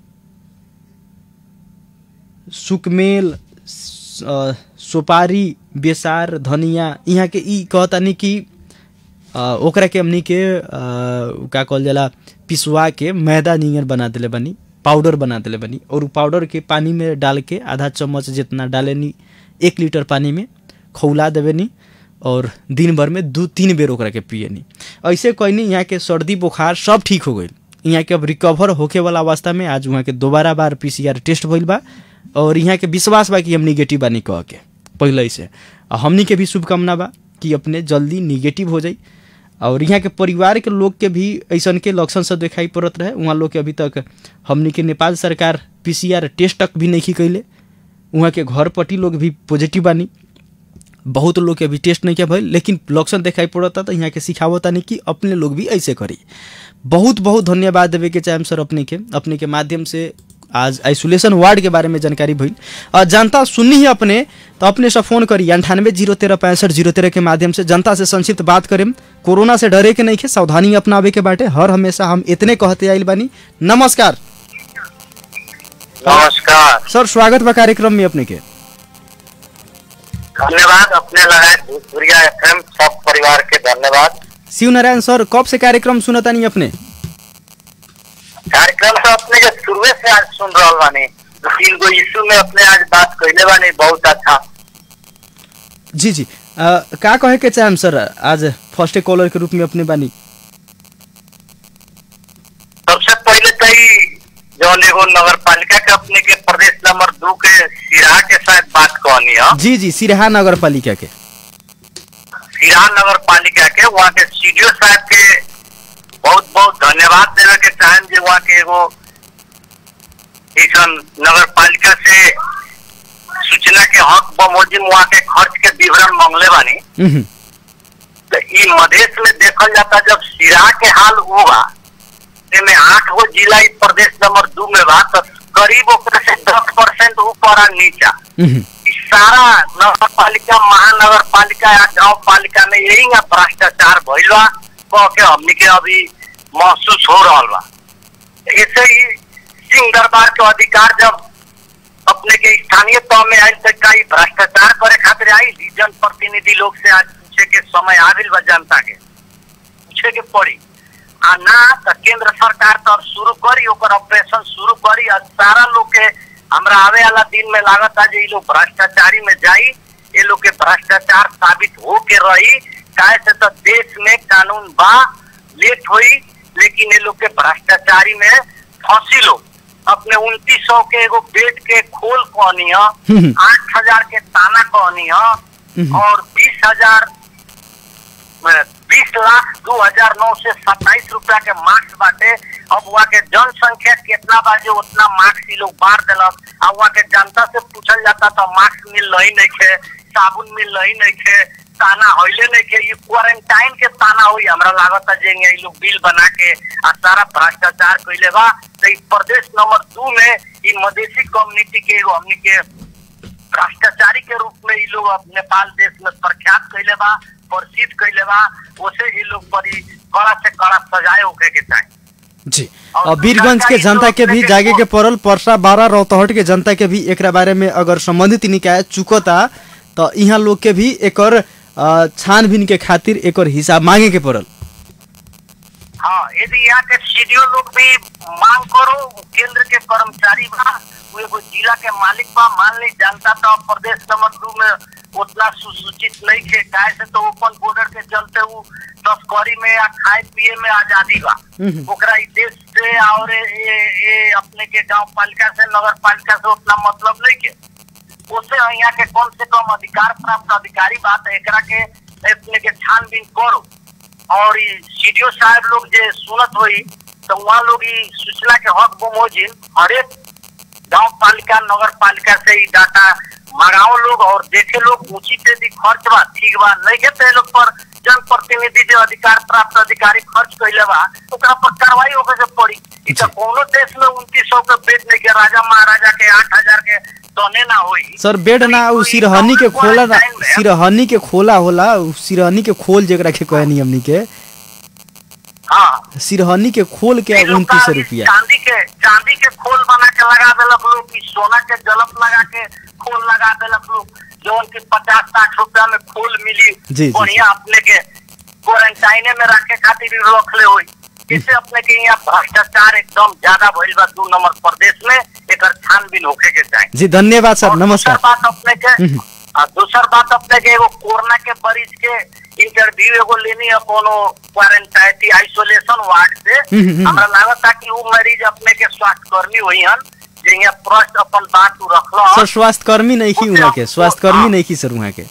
सुकमेल स- अ, सुपारी बेसार धनिया यहाँ के ई कहतानी कि अ, ओकरा के हमनी के अ, का कहल जाला पिसवा के मैदा नियर बना देले बनी पाउडर बना देले बनी और उ पाउडर के पानी में डाल के आधा चम्मच जितना डालेनी एक लीटर पानी में खौला देवेनी और दिन भर में दू तीन बेर ओकरा के पियनी ऐसे कहनी यहाँ के सर्दी बुखार सब ठीक हो गई यहाँ के अब रिकवर होके वाला अवस्था में आज वहाँ के दोबारा बार पीसीआर टेस्ट भइल बा और यहाँ के विश्वास बा कि हम निगेटिव बानी कह के पहले से आ हमनी के भी शुभकामना बा कि अपने जल्दी निगेटिव हो जाई और यहाँ के परिवार के लोग के भी ऐसन के लक्षण सब दिखाई पड़त रहे वहाँ लोग के अभी तक हमनी के नेपाल सरकार पीसीआर टेस्ट तक भी नहीं कैले वहाँ के घर पट्टी लोग भी पॉजिटिव बानी बहुत लोग के अभी टेस्ट नहीं किया भइल लेकिन लक्षण दिखाई पड़ता तो यहाँ के सिखावता नहीं कि अपने लोग भी ऐसे करी बहुत बहुत धन्यवाद देवे के चाहे सर अपने के अपने के माध्यम से आज आइसोलेशन वार्ड के बारे में जानकारी भइल और जनता सुननी ही अपने तो अपने से फोन करी अंठानवे जीरो तेरह पैंसठ जीरो तेरह के माध्यम से जनता से संक्षिप्त बात करें कोरोना से डरे के नहीं के सावधानी अपनावे के बाटे हर हमेशा हम इतने कहते आइल बानी नमस्कार नमस्कार सर स्वागत बा कार्यक्रम में अपने के धन्यवाद अपने लगाए भोजपुरिया एफएम सब परिवार के धन्यवाद शिव नारायण सर कब से कार्यक्रम सुनता नहीं अपने कार्यक्रम से अपने के शुरुए से आज सुन रहा बानी दो तीन गो इशू में अपने आज बात कैले बानी बहुत अच्छा जी जी अ, का कहे के चाहम सर आज फर्स्ट कॉलर के रूप में अपने बानी सबसे पहले तो ही जौन एगो नगर पालिका के अपने के प्रदेश नंबर दो के सिराहा के साथ बात कहनी है जी जी सिरहा नगर पालिका के सिराहा नगर पालिका के वहाँ के सीडीओ साहब के बहुत बहुत धन्यवाद देवे के चाहें जे वहाँ के एगो ऐसन नगर पालिका से सूचना के हक बमोजिम वहाँ के खर्च के विवरण मांगले बानी उहुं, तो ई मधेश में देखल जाता जब सिराहा के हाल हुआ में आठ गो जिला ई प्रदेश नंबर दो में बा तो करीब ओकरे से दस परसेंट ऊपर आ नीचा उहुं, ई सारा नगर पालिका महानगर पालिका या गांव पालिका में यही ना भ्रष्टाचार भइल बा कह के हमनी के अभी महसूस हो रहा बा ऐसे ही सिंह दरबार के अधिकार जब अपने के स्थानीय तौर में आयल तक का ई भ्रष्टाचार करे खातिर आई जन प्रतिनिधि लोग से आज पूछे के समय आविल बा जनता के पूछे के पड़ी आ ना तो केंद्र सरकार तो अब शुरू करी ओकर ऑपरेशन शुरू करी और सारा लोग के हमरा आवे वाला दिन में लागत है जे ये लोग भ्रष्टाचारी में जाई ये लोग के भ्रष्टाचार साबित हो के रही काहे से तो देश में कानून बा लेट हुई लेकिन ये लोग के भ्रष्टाचारी में फंसी लोग अपने उनतीस सौ के एगो बेड के खोल कहनी है आठ हजार के ताना कहनी है और बीस हजार बीस लाख दो हजार नौ से सत्ताईस रुपया के मार्क्स बाटे अब वहाँ के जनसंख्या कितना बाजे उतना मार्क्स ही लोग बांट दिलक अब वहाँ के जनता से पूछल जाता तो मार्क्स मिल रही नहीं है साबुन मिल रही नहीं खे ताना होइले नहीं के ये क्वारंटाइन के ताना हुई हमरा लागत है जे ये लोग बिल बना के आ सारा भ्रष्टाचार कइले बा तो ई प्रदेश नंबर दू में ई मधेसी कम्युनिटी के एगो हमनी के भ्रष्टाचारी के रूप में ई लोग अब नेपाल देश में प्रख्यात कइले बा प्रसिद्ध कइले बा ओसे ई लोग पर ई कड़ा से कड़ा सजाए होके के चाही जी और वीरगंज के जनता के भी जागे के पड़ल परसा बारह रौतहट के जनता के भी एकरा बारे में अगर संबंधित निकाय चुकता तो यहाँ लोग के भी एकर अ, छानबीन के खातिर एकर हिसाब मांगे के पड़ल हाँ यदि यहाँ के सीडीओ लोग भी मांग करो केंद्र के कर्मचारी बा वो एगो जिला के मालिक बा मान ली जनता तो अब प्रदेश नंबर दू में उतना सुसूचित नहीं थे काहे से तो ओपन बॉर्डर के चलते वो तस्करी में या खाए पिए में आजादी बा ओकरा ई देश से और ये ये अपने के गांव पालिका से नगर पालिका से उतना मतलब नहीं के उससे यहाँ के कम से कम अधिकार प्राप्त अधिकारी बात है एकरा के अपने के छानबीन करो और ई सीडीओ साहब लोग जे सुनत हुई तो वहाँ लोग ई सूचना के हक बमोजिन हरेक गांव पालिका नगर पालिका से ई डाटा मंगाओ लोग और देखे लोग उचित यदि खर्च बा ठीक बा नहीं के तो ये लोग पर जनप्रतिनिधि जो अधिकार प्राप्त अधिकारी खर्च कैले बा ओकरा पर कार्रवाई होके के पड़ी ई तो कोनो देश में उनतीस सौ के बेच नहीं के राजा महाराजा के आठ हजार के तने ना होई सर बेड ना उ सिरहनी के खोला ना सिरहनी के खोला होला उ सिरहनी के खोल जेकरा के कहनी हमनी के हाँ सिरहनी के खोल के ई लोग उनतीस का रुपया चांदी के चांदी के खोल बना के लगा देलक लोग कि सोना के जलप लगा के खोल लगा देलक लोग जौन की पचास साठ रुपया में खोल मिली जी, जी। बढ़िया अपने के क्वारंटाइने में रखे खातिर ही रखले हुई इससे अपने के यहाँ भ्रष्टाचार एकदम ज्यादा भइल बा दू नंबर प्रदेश में एक छानबीन होके के चाही जी धन्यवाद सर और नमस्कार दूसर बात अपने के हम्म। आ, दूसर बात अपने के एगो कोरोना के मरीज के इंटरव्यू एगो लेनी है कोनो क्वारंटाइन आइसोलेशन वार्ड से हम्म, हम्म। हमरा लागत था कि वो मरीज अपने के स्वास्थ्य कर्मी हुई हन जे यहाँ प्रश्न अपन बात उ रखलो सर स्वास्थ्य कर्मी नहीं की वहाँ के स्वास्थ्य कर्मी नहीं की सर वहाँ के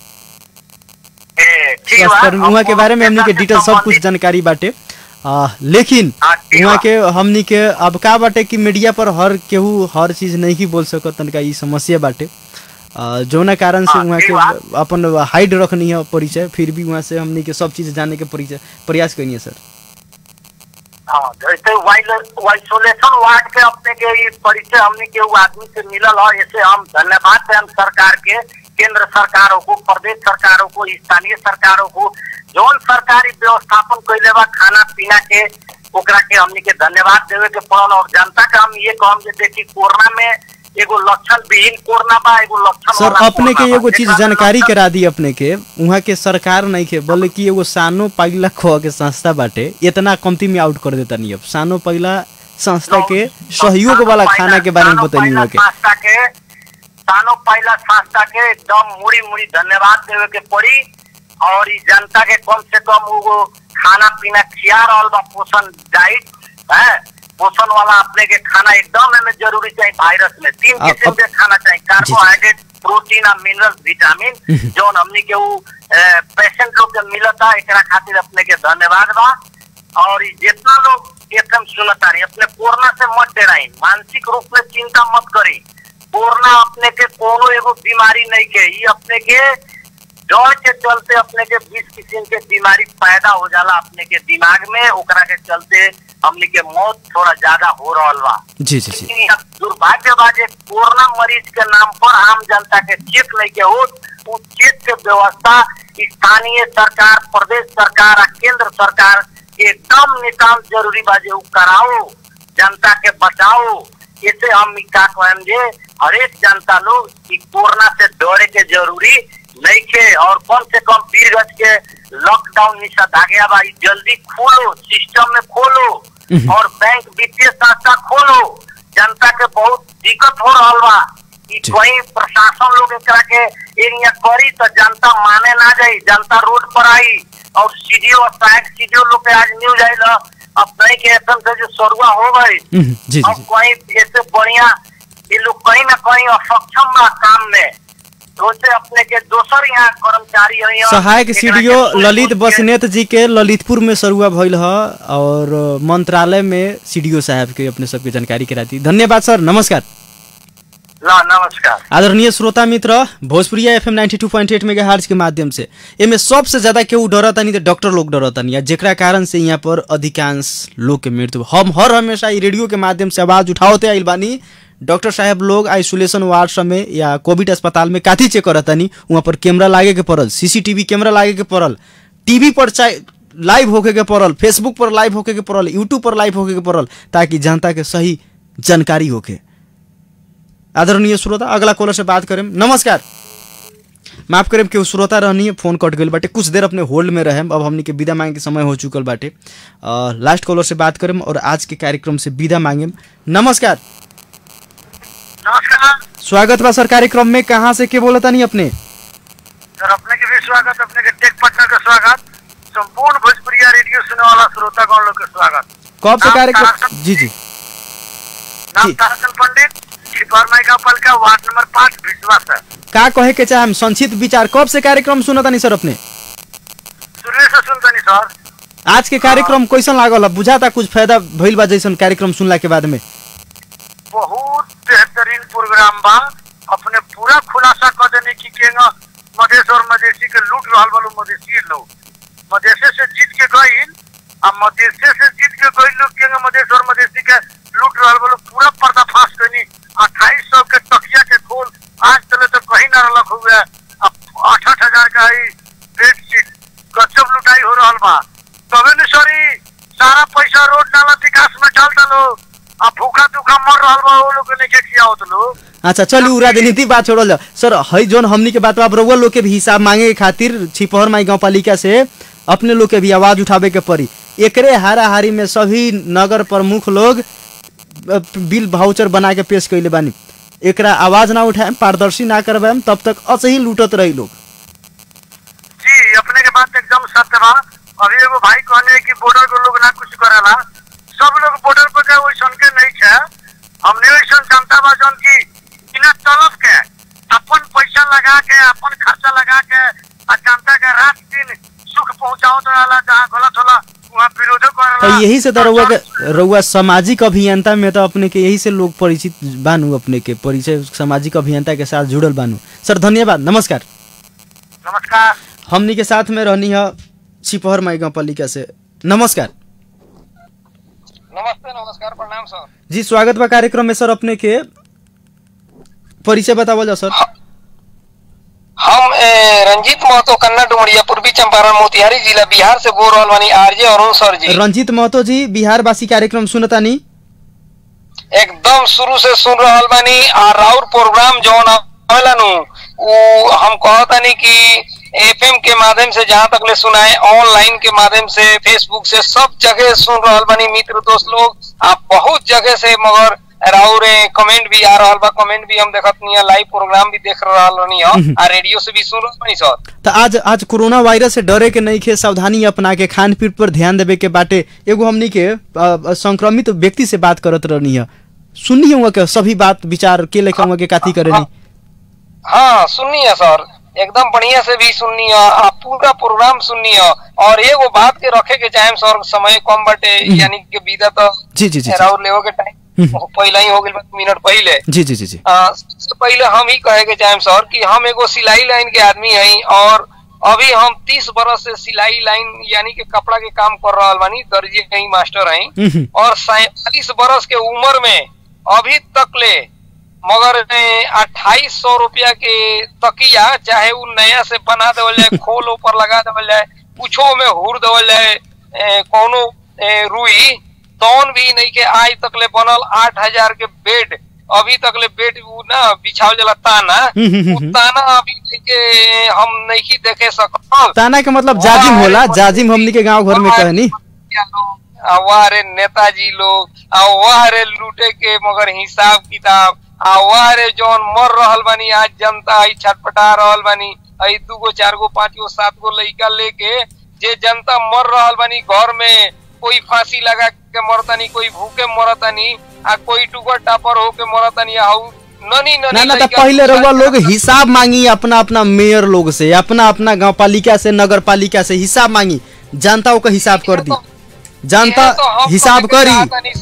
ए, ठीक बा। स्वास्थ्य कर्मी वहाँ के अब बारे में हमनी के से डिटेल सब कुछ संबंधित- जानकारी बाटे आ, लेकिन हाँ, ठीक वहाँ बा। के हमनी के अब का बाटे कि मीडिया पर हर केहू हर चीज नहीं की बोल सकत तनका ई समस्या बाटे आ, जौना कारण से हाँ, वहाँ ठीक के बा। अपन हाइड रखनी है परिचय फिर भी वहाँ से हमनी के सब चीज जाने के परिचय प्रयास करनी है सर हाँ जैसे आइसोलेशन वार्ड के अपने के ये परिचय हमने के वो आदमी से मिलल है ऐसे हम धन्यवाद दें हम सरकार के केंद्र सरकारों को प्रदेश सरकारों को स्थानीय सरकारों को जौन सरकारी व्यवस्थापन कैले बा खाना पीना के ओकरा के हमनी के धन्यवाद देवे के पड़ल और जनता के हम ये कहम जे देखी कोरोना में एगो लक्षण विहीन कोरोना बा एगो लक्षण सर वाला अपने के कोरोना बा। एगो चीज जेकरा में जानकारी लक्षण- करा दी अपने के वहाँ के सरकार नहीं के बोले कि एगो सानो पगला खो के संस्था बाटे इतना कमती में आउट कर देता नहीं अब सानो पगला संस्था के सहयोग वाला खाना के बारे में सानो बताइए पहिला वहाँ के संस्था के सानो पहला संस्था के एकदम मुड़ी मुड़ी धन्यवाद देवे के पड़ी और ई जनता के कम से कम वो खाना पीना खिया रहल बा पोषण डाइट है पोषण वाला अपने के खाना एकदम एमे जरूरी चाहिए वायरस में तीन अब- किस्म अब- के खाना चाहिए कार्बोहाइड्रेट प्रोटीन और मिनरल विटामिन जौन हमनी के वो पेशेंट लोग के मिलता एकरा खातिर अपने के धन्यवाद बा और ई जितना लोग एकदम सुनता रही अपने कोरोना से मत डराई मानसिक रूप में चिंता मत करी कोरोना अपने के कोनो एगो बीमारी नहीं के ई अपने के डर के चलते अपने के बीस किस्म के बीमारी पैदा हो जाला अपने के दिमाग में ओकरा के चलते हमने के मौत थोड़ा ज्यादा हो रहल बा जी जी जी लेकिन यहाँ दुर्भाग्य बा जे कोरोना मरीज के नाम पर आम जनता के चेक नहीं के हो उ चेक के व्यवस्था स्थानीय सरकार प्रदेश सरकार आ केंद्र सरकार के एकदम नितांत जरूरी बा जे उ कराओ जनता के बचाओ इसे हम ई का कहम जे हरेक जनता लोग ई कोरोना से डरे के जरूरी नहीं के और कम से कम वीरगंज के लॉकडाउन निषेधाज्ञा बा ई जल्दी खोलो सिस्टम में खोलो और बैंक वित्तीय संस्था खोलो जनता के बहुत दिक्कत हो रहा बा कि जी। कहीं प्रशासन लोग एकरा के एरिया करी तो जनता माने ना जाई जनता रोड पर आई और सीडीओ सहायक सीडीओ लोग के आज न्यूज आयल ह, अब नहीं के एकदम से जो सरुआ हो गई हम्म, जी जी अब जी कहीं ऐसे बढ़िया ये लोग कहीं ना कहीं असक्षम बा काम में तो से अपने के दोसर यहाँ कर्मचारी है सहायक सीडीओ ललित बसनेत जी के ललितपुर में सरुआ भइल ह और मंत्रालय में सीडीओ साहब के अपने सबके जानकारी करा दी धन्यवाद सर नमस्कार ल नमस्कार आदरणीय श्रोता मित्र भोजपुरिया एफएम 92.8 मेगाहर्ट्ज के माध्यम से एमे सबसे ज्यादा केहू डरतानी तो डॉक्टर लोग डरतानी या जेकरा कारण से यहाँ पर अधिकांश लोग के मृत्यु हम हर हमेशा ई रेडियो के माध्यम से आवाज उठावते आइल बानी डॉक्टर साहब लोग आइसोलेशन वार्ड सब में या कोविड अस्पताल में काथी चेक करतानी वहाँ पर कैमरा लागे के पड़ल सीसीटीवी कैमरा लागे के पड़ल टीवी पर चाहे लाइव होके के पड़ल फेसबुक पर लाइव होके के पड़ल यूट्यूब पर लाइव होके के पड़ल ताकि जनता के सही जानकारी होके आदरणीय श्रोता अगला कॉलर से बात करें नमस्कार माफ करें केहू श्रोता रहनी है फोन कट गई बाटे कुछ देर अपने होल्ड में रहें अब हमनी के विदा मांगे के समय हो चुकल बाटे अ, लास्ट कॉलर से बात करें और आज के कार्यक्रम से विदा मांगे नमस्कार नमस्कार स्वागत बा सर कार्यक्रम में कहाँ से के बोलता नहीं अपने सर अपने के भी स्वागत अपने के टेक पटना का स्वागत संपूर्ण भोजपुरिया रेडियो सुनने वाला श्रोतागण लोग के स्वागत कब से नाम कार्यक्रम तारक- जी जी नाम जी। तारकन पंडित छिपार माइका का वार्ड नंबर पाँच भिजवा सर का कहे के चाहे संक्षिप्त विचार कब से कार्यक्रम सुनता नहीं सर अपने शुरू से सुनतनी सर आज के कार्यक्रम कैसन लागल अब बुझाता कुछ फायदा भइल बा जैसन कार्यक्रम सुनला के बाद में बहुत बेहतरीन प्रोग्राम बा अपने पूरा खुलासा कर देने की केंगा मधेश और मधेसी के लूट रहल वालों मधेसी लोग मधेसे से जीत के गईल आ मधेसे से जीत के गईल लोग केंगा मधेश और मधेसी के लूट रहल वालों पूरा पर्दाफाश करनी अट्ठाईस सौ के तकिया के खोल आज तले तो कहीं ना रलक हुए आठ आठ हजार का ही बेडशीट गजब लुटाई हो रहल बा तबे न सरी सारा पैसा रोड नाला विकास में डाल दलो आ भूखा दुखा मर रहल बा वो लोग के नहीं किया होत लोग अच्छा चलिए उ राजनीति बात छोड़ल जाओ सर हई जोन हमनी के बात बा, अब रउआ लोग के भी हिसाब मांगे के खातिर छिपहर माई गाँव पालिका से अपने लोग के भी आवाज उठावे के पड़ी एकरे हाराहारी में सभी नगर प्रमुख लोग अ, बिल भाउचर बना के पेश कैले बानी एकरा आवाज ना उठाएम पारदर्शी ना करवाएम तब तक असही लूटत रही लोग जी अपने के बात एकदम सत्य बा अभी एगो भाई कहने कि बॉर्डर के लोग ना कुछ करेला सब लोग बॉर्डर पे के वैसन के नहीं छे हमने वैसन जनता बा जौन की बिना तलब के अपन पैसा लगा के अपन खर्चा लगा के आ जनता के रात दिन सुख पहुंचावत रहला जहाँ गलत होला वहाँ विरोधो तो करेला यही से तो रउआ के रउआ सामाजिक अभियंता में तो अपने के यही से लोग परिचित बानू अपने के परिचय सामाजिक अभियंता के साथ जुड़ल बानू सर धन्यवाद नमस्कार नमस्कार हमनी के साथ में रहनी है छिपहर माई गाँव पालिका से नमस्कार नमस्ते नमस्कार प्रणाम सर जी स्वागत बा कार्यक्रम में सर अपने के परिचय बतावल जाओ सर हम ए, रंजीत महतो कन्ना डुमरिया पूर्वी चंपारण मोतिहारी जिला बिहार से बोल रहल बानी आरजे अरुण सर जी रंजीत महतो जी बिहार वासी कार्यक्रम सुनतानी एकदम शुरू से सुन रहल बानी आ राउर प्रोग्राम जौन आवेला नु उ हम कहतानी कि एफएम के माध्यम से जहाँ तक ले सुनाए ऑनलाइन के माध्यम से फेसबुक से सब जगह सुन रहल बानी मित्र दोस्त लोग आ बहुत जगह से मगर राउर कमेंट भी आ रहल बा कमेंट भी हम देखत नहीं लाइव प्रोग्राम भी देख रहल नहीं आ रेडियो से भी सुन रहल बानी सर तो आज आज कोरोना वायरस से डरे के नहीं खे सावधानी अपना के खान पीन पर ध्यान देवे के बाटे एगो हमनी के अ, अ, संक्रमित व्यक्ति से बात करत रहनी है सुननी हुआ के सभी बात विचार के लेकर हुआ के काथी करेनी हाँ सुननी है सर एकदम बढ़िया से भी सुननी है आ पूरा प्रोग्राम सुननी है और एगो बात के रखे के चाहे सर समय कम बटे यानी कि बीता तो जी जी जी जी। राउर लेवो के टाइम हम्म। पहले ही हो गई मिनट पहले जी जी जी जी आ, सबसे पहले हम ही कहे के चाहे सर कि हम एगो सिलाई लाइन के आदमी हई और अभी हम तीस बरस से सिलाई लाइन यानी कि कपड़ा के काम कर रहा बानी दर्जी हई मास्टर हई हम्म, और सैतालीस बरस के उम्र में अभी तक ले मगर अट्ठाईस सौ रुपया के तकिया चाहे वो नया से बना देवल जाए खोल ऊपर लगा देवल जाए कुछो में हुर देवल जाए ए, कोनो ए, रुई तौन भी नहीं के आज तक ले बनल आठ हजार के बेड अभी तक ले बेड उ ना बिछावल जाला ताना हम्म, हम्म, उ हम्म। ताना अभी नहीं के हम नहीं देखे सकल ताना के मतलब जाजिम होला जाजिम हमनी के गांव घर में कहनी आ वाह रे नेताजी लोग आ वाह रे लूटे के मगर हिसाब किताब आ वाह रे जौन मर रहल बानी आज जनता आई छटपटा रहल बानी आई दू गो चार गो पांच गो सात गो लइका लेके जे जनता मर रहल बानी घर में कोई फांसी लगा के मरतानी कोई भूखे मरतानी आ कोई टुकर टापर होके मरतानी आउ ननी ननी ना ना तो लइका पहले रउआ लोग दूसरा- हिसाब मांगी अपना अपना मेयर लोग से अपना अपना गांव पालिका से नगर पालिका से हिसाब मांगी जनता को हिसाब कर दी जनता यह तो हम हिसाब कहे के करी चाहतानी सर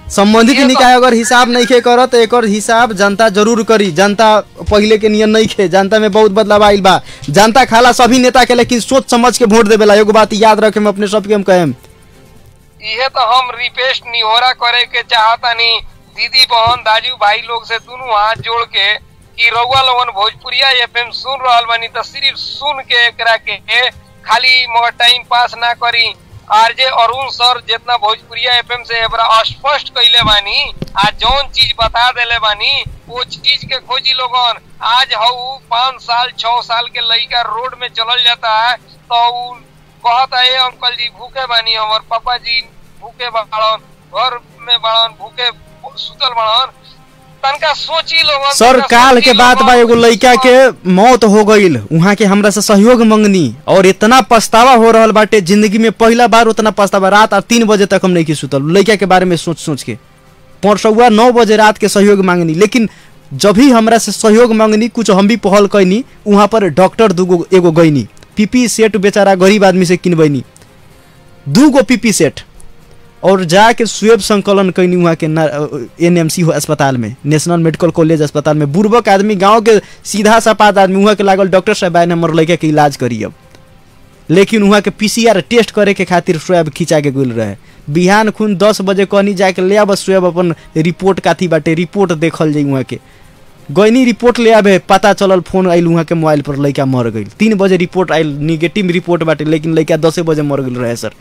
संबंधित ये तो- निकाय अगर हिसाब नहीं खे करत तो एकर हिसाब जनता जरूर करी जनता पहले के नियम नहीं खे जनता में बहुत बदलाव आइल बा जनता खाला सभी नेता के लेकिन सोच समझ के वोट देवेला एगो बात याद रखे हम अपने सबके हम कहेम इहे तो हम रिक्वेस्ट निहोरा करे के चाहतानी दीदी बहन दाजू भाई लोग से दोनों हाथ जोड़ के कि रउआ लोगन भोजपुरिया एफएम सुन रहल बानी तो सिर्फ सुन के एकरा के खाली मगर टाइम पास ना करी आरजे अरुण सर जितना भोजपुरिया एफएम से एकरा स्पष्ट कइले बानी आ जौन चीज बता देले बानी वो चीज के खोजी लोगन आज हऊ पाँच साल छह साल के लड़का रोड में चलल जाता है तो उ कहता है अंकल जी भूखे बानी हमर पापा जी भूखे बाड़न घर में बाड़न भूखे सुतल बाड़न तनका सोची लोगन सर तनका काल के सोची बात बा लोगन। एगो लड़का के मौत हो गईल वहाँ के हमरा से सहयोग मंगनी और इतना पछतावा हो रहल बाटे जिंदगी में पहला बार उतना पछतावा रात और तीन बजे तक हम नहीं की सुतल लड़का के बारे में सोच सोच के परसौआ नौ बजे रात के सहयोग मांगनी लेकिन जब भी हमरा से सहयोग मांगनी कुछ हम भी पहल कैनी वहाँ पर डॉक्टर दूगो एगो गईनी पीपी सेट बेचारा गरीब आदमी से किनबैनी दूगो पीपी सेट और जाके स्वेब संकलन कैनी वहाँ के एन एम सी अस्पताल में नेशनल मेडिकल कॉलेज अस्पताल में बुर्बक आदमी गांव के सीधा सपाट आदमी वहाँ के लागल डॉक्टर साहब आए हमर लड़का के इलाज करी अब लेकिन वहाँ के पीसीआर टेस्ट करे के खातिर स्वैब खिंचा के गुल रहे बिहान खून दस बजे कहनी जाके ले आब स्वैब अपन रिपोर्ट काथी बाटे रिपोर्ट देखल जाई वहाँ के गैनी रिपोर्ट ले आबे पता चलल फोन आइल वहाँ के मोबाइल पर लड़का मर गई तीन बजे रिपोर्ट आइल निगेटिव रिपोर्ट बाटे लेकिन लड़का दसे बजे मर गई रहे सर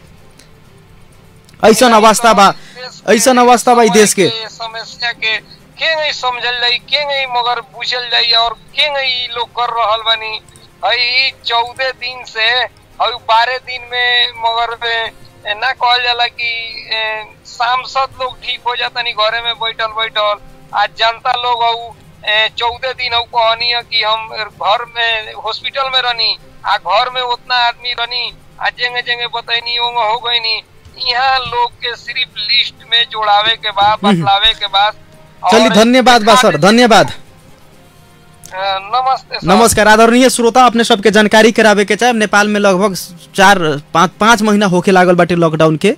ऐसन अवस्था बा ऐसन अवस्था बा ई देश के समस्या के के नहीं समझल जाई के नहीं मगर बुझल जाई और के नहीं ई लोग कर रहल बानी हई चौदह दिन से हई बारह दिन में मगर ए, ना कहल जाला कि ए, सांसद लोग ठीक हो जाता नहीं घरे में बैठल बैठल आज जनता लोग हऊ चौदह दिन हऊ कहनी है कि हम घर में हॉस्पिटल में रहनी आ घर में उतना आदमी रहनी आ जेंगे जेंगे बतैनी ओंगे हो गईनी यहाँ लोग के सिर्फ लिस्ट में जोड़ावे के बाद बतलावे के बाद चलिए और धन्यवाद बा सर धन्यवाद अ, नमस्ते सर नमस्कार आदरणीय श्रोता अपने सबके जानकारी करावे के चाहे नेपाल में लगभग चार पाँच पाँच महीना होके लागल बाटे लॉकडाउन के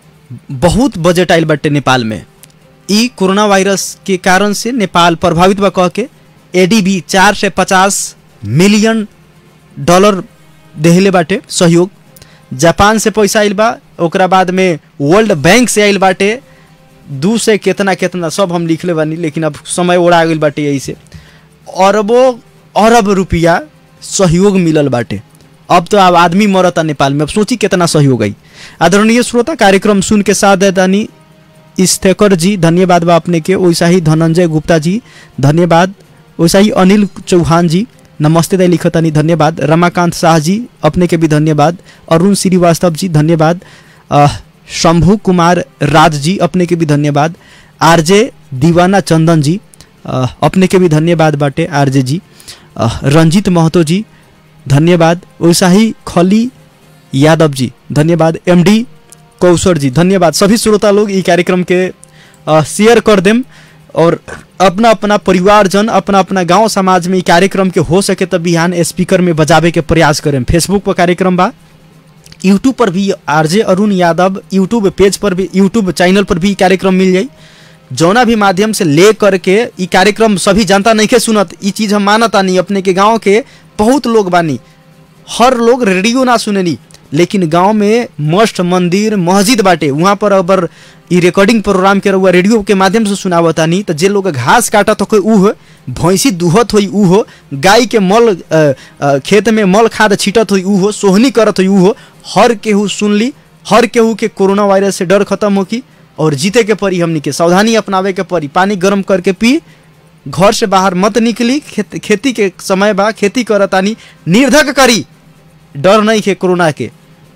बहुत बजट आइल बाटे नेपाल में ई कोरोना वायरस के कारण से नेपाल प्रभावित बा कह के एडीबी चार से पचास मिलियन डॉलर देहले बाटे सहयोग जापान से पैसा आइल बा ओकरा बाद में वर्ल्ड बैंक से आइल बाटे दू से केतना केतना सब हम लिखले बानी लेकिन अब समय ओढ़ा गइल बाटे यही से अरबों अरब रुपया सहयोग मिलल बाटे अब तो अब आदमी मरता नेपाल में अब सोची कितना सहयोग आई आदरणीय श्रोता कार्यक्रम सुन के साथ देतानी इस्तेकर जी धन्यवाद बा अपने के वैसा ही धनंजय गुप्ता जी धन्यवाद वैसा ही अनिल चौहान जी नमस्ते दाई लिखतानी धन्यवाद रमाकांत शाह जी अपने के भी धन्यवाद अरुण श्रीवास्तव जी धन्यवाद अह, शंभू कुमार राज जी अपने के भी धन्यवाद आरजे दीवाना चंदन जी अह, अपने के भी धन्यवाद बाटे आरजे जी अह, रंजीत महतो जी धन्यवाद वैसा ही खली यादव जी धन्यवाद एमडी कौशर जी धन्यवाद सभी श्रोता लोग ई कार्यक्रम के अ, शेयर कर देम और अपना अपना परिवारजन अपना अपना गांव समाज में ई कार्यक्रम के हो सके तो बिहान स्पीकर में बजावे के प्रयास करें फेसबुक पर कार्यक्रम बा यूट्यूब पर भी RJ Arun Yadav YouTube page पर भी यूट्यूब चैनल पर भी ई कार्यक्रम मिल जाई जौना भी माध्यम से ले करके ई कार्यक्रम सभी जनता नहीं के सुनत ई चीज हम मानता नहीं अपने के गांव के बहुत लोग बानी हर लोग रेडियो ना सुनेनी लेकिन गांव में मस्त मंदिर मस्जिद बाटे वहाँ पर अगर ई रिकॉर्डिंग प्रोग्राम के रहुआ रेडियो के माध्यम से सुनावता नहीं तो जे लोग घास काटत हो ऊ भैंसी दुहत होई ऊ हो गाय के मल अ, अ, खेत में मल खाद छीटत होई ऊ हो सोहनी करत होई ऊ हो हर केहू सुन ली हर केहू के कोरोना वायरस से डर खत्म हो की और जीते के परी हमनी के सावधानी अपनावे के परी पानी गर्म करके पी घर से बाहर मत निकली खेत, खेती के समय बा खेती करतानी निर्धक करी डर नहीं के कोरोना के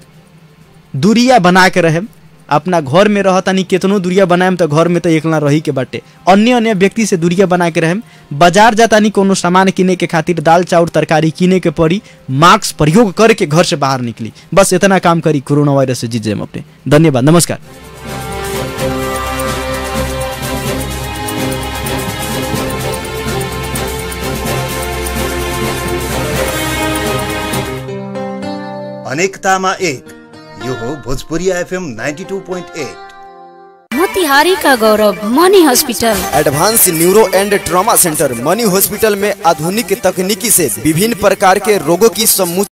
दूरिया बना के रहे अपना घर में रहतानी केतनो दूरिया बनाएम तो घर में तो एकला रही के बाटे अन्य अन्य व्यक्ति से दूरिया बना के रहेम बाजार जातानी कोनो सामान किने के खातिर दाल चाउर तरकारी किने के पड़ी मास्क प्रयोग करके घर से बाहर निकली बस इतना काम करी कोरोना वायरस से जीत जाएम अपने धन्यवाद नमस्कार अनेकतामा एक यो हो भोजपुरी एफएम 92.8 म मोतिहारी का Gaurav Mani hospital advance neuro and trauma centre Mani hospital में आधुनिक तकनीकी से विभिन्न प्रकार के रोगों की समूह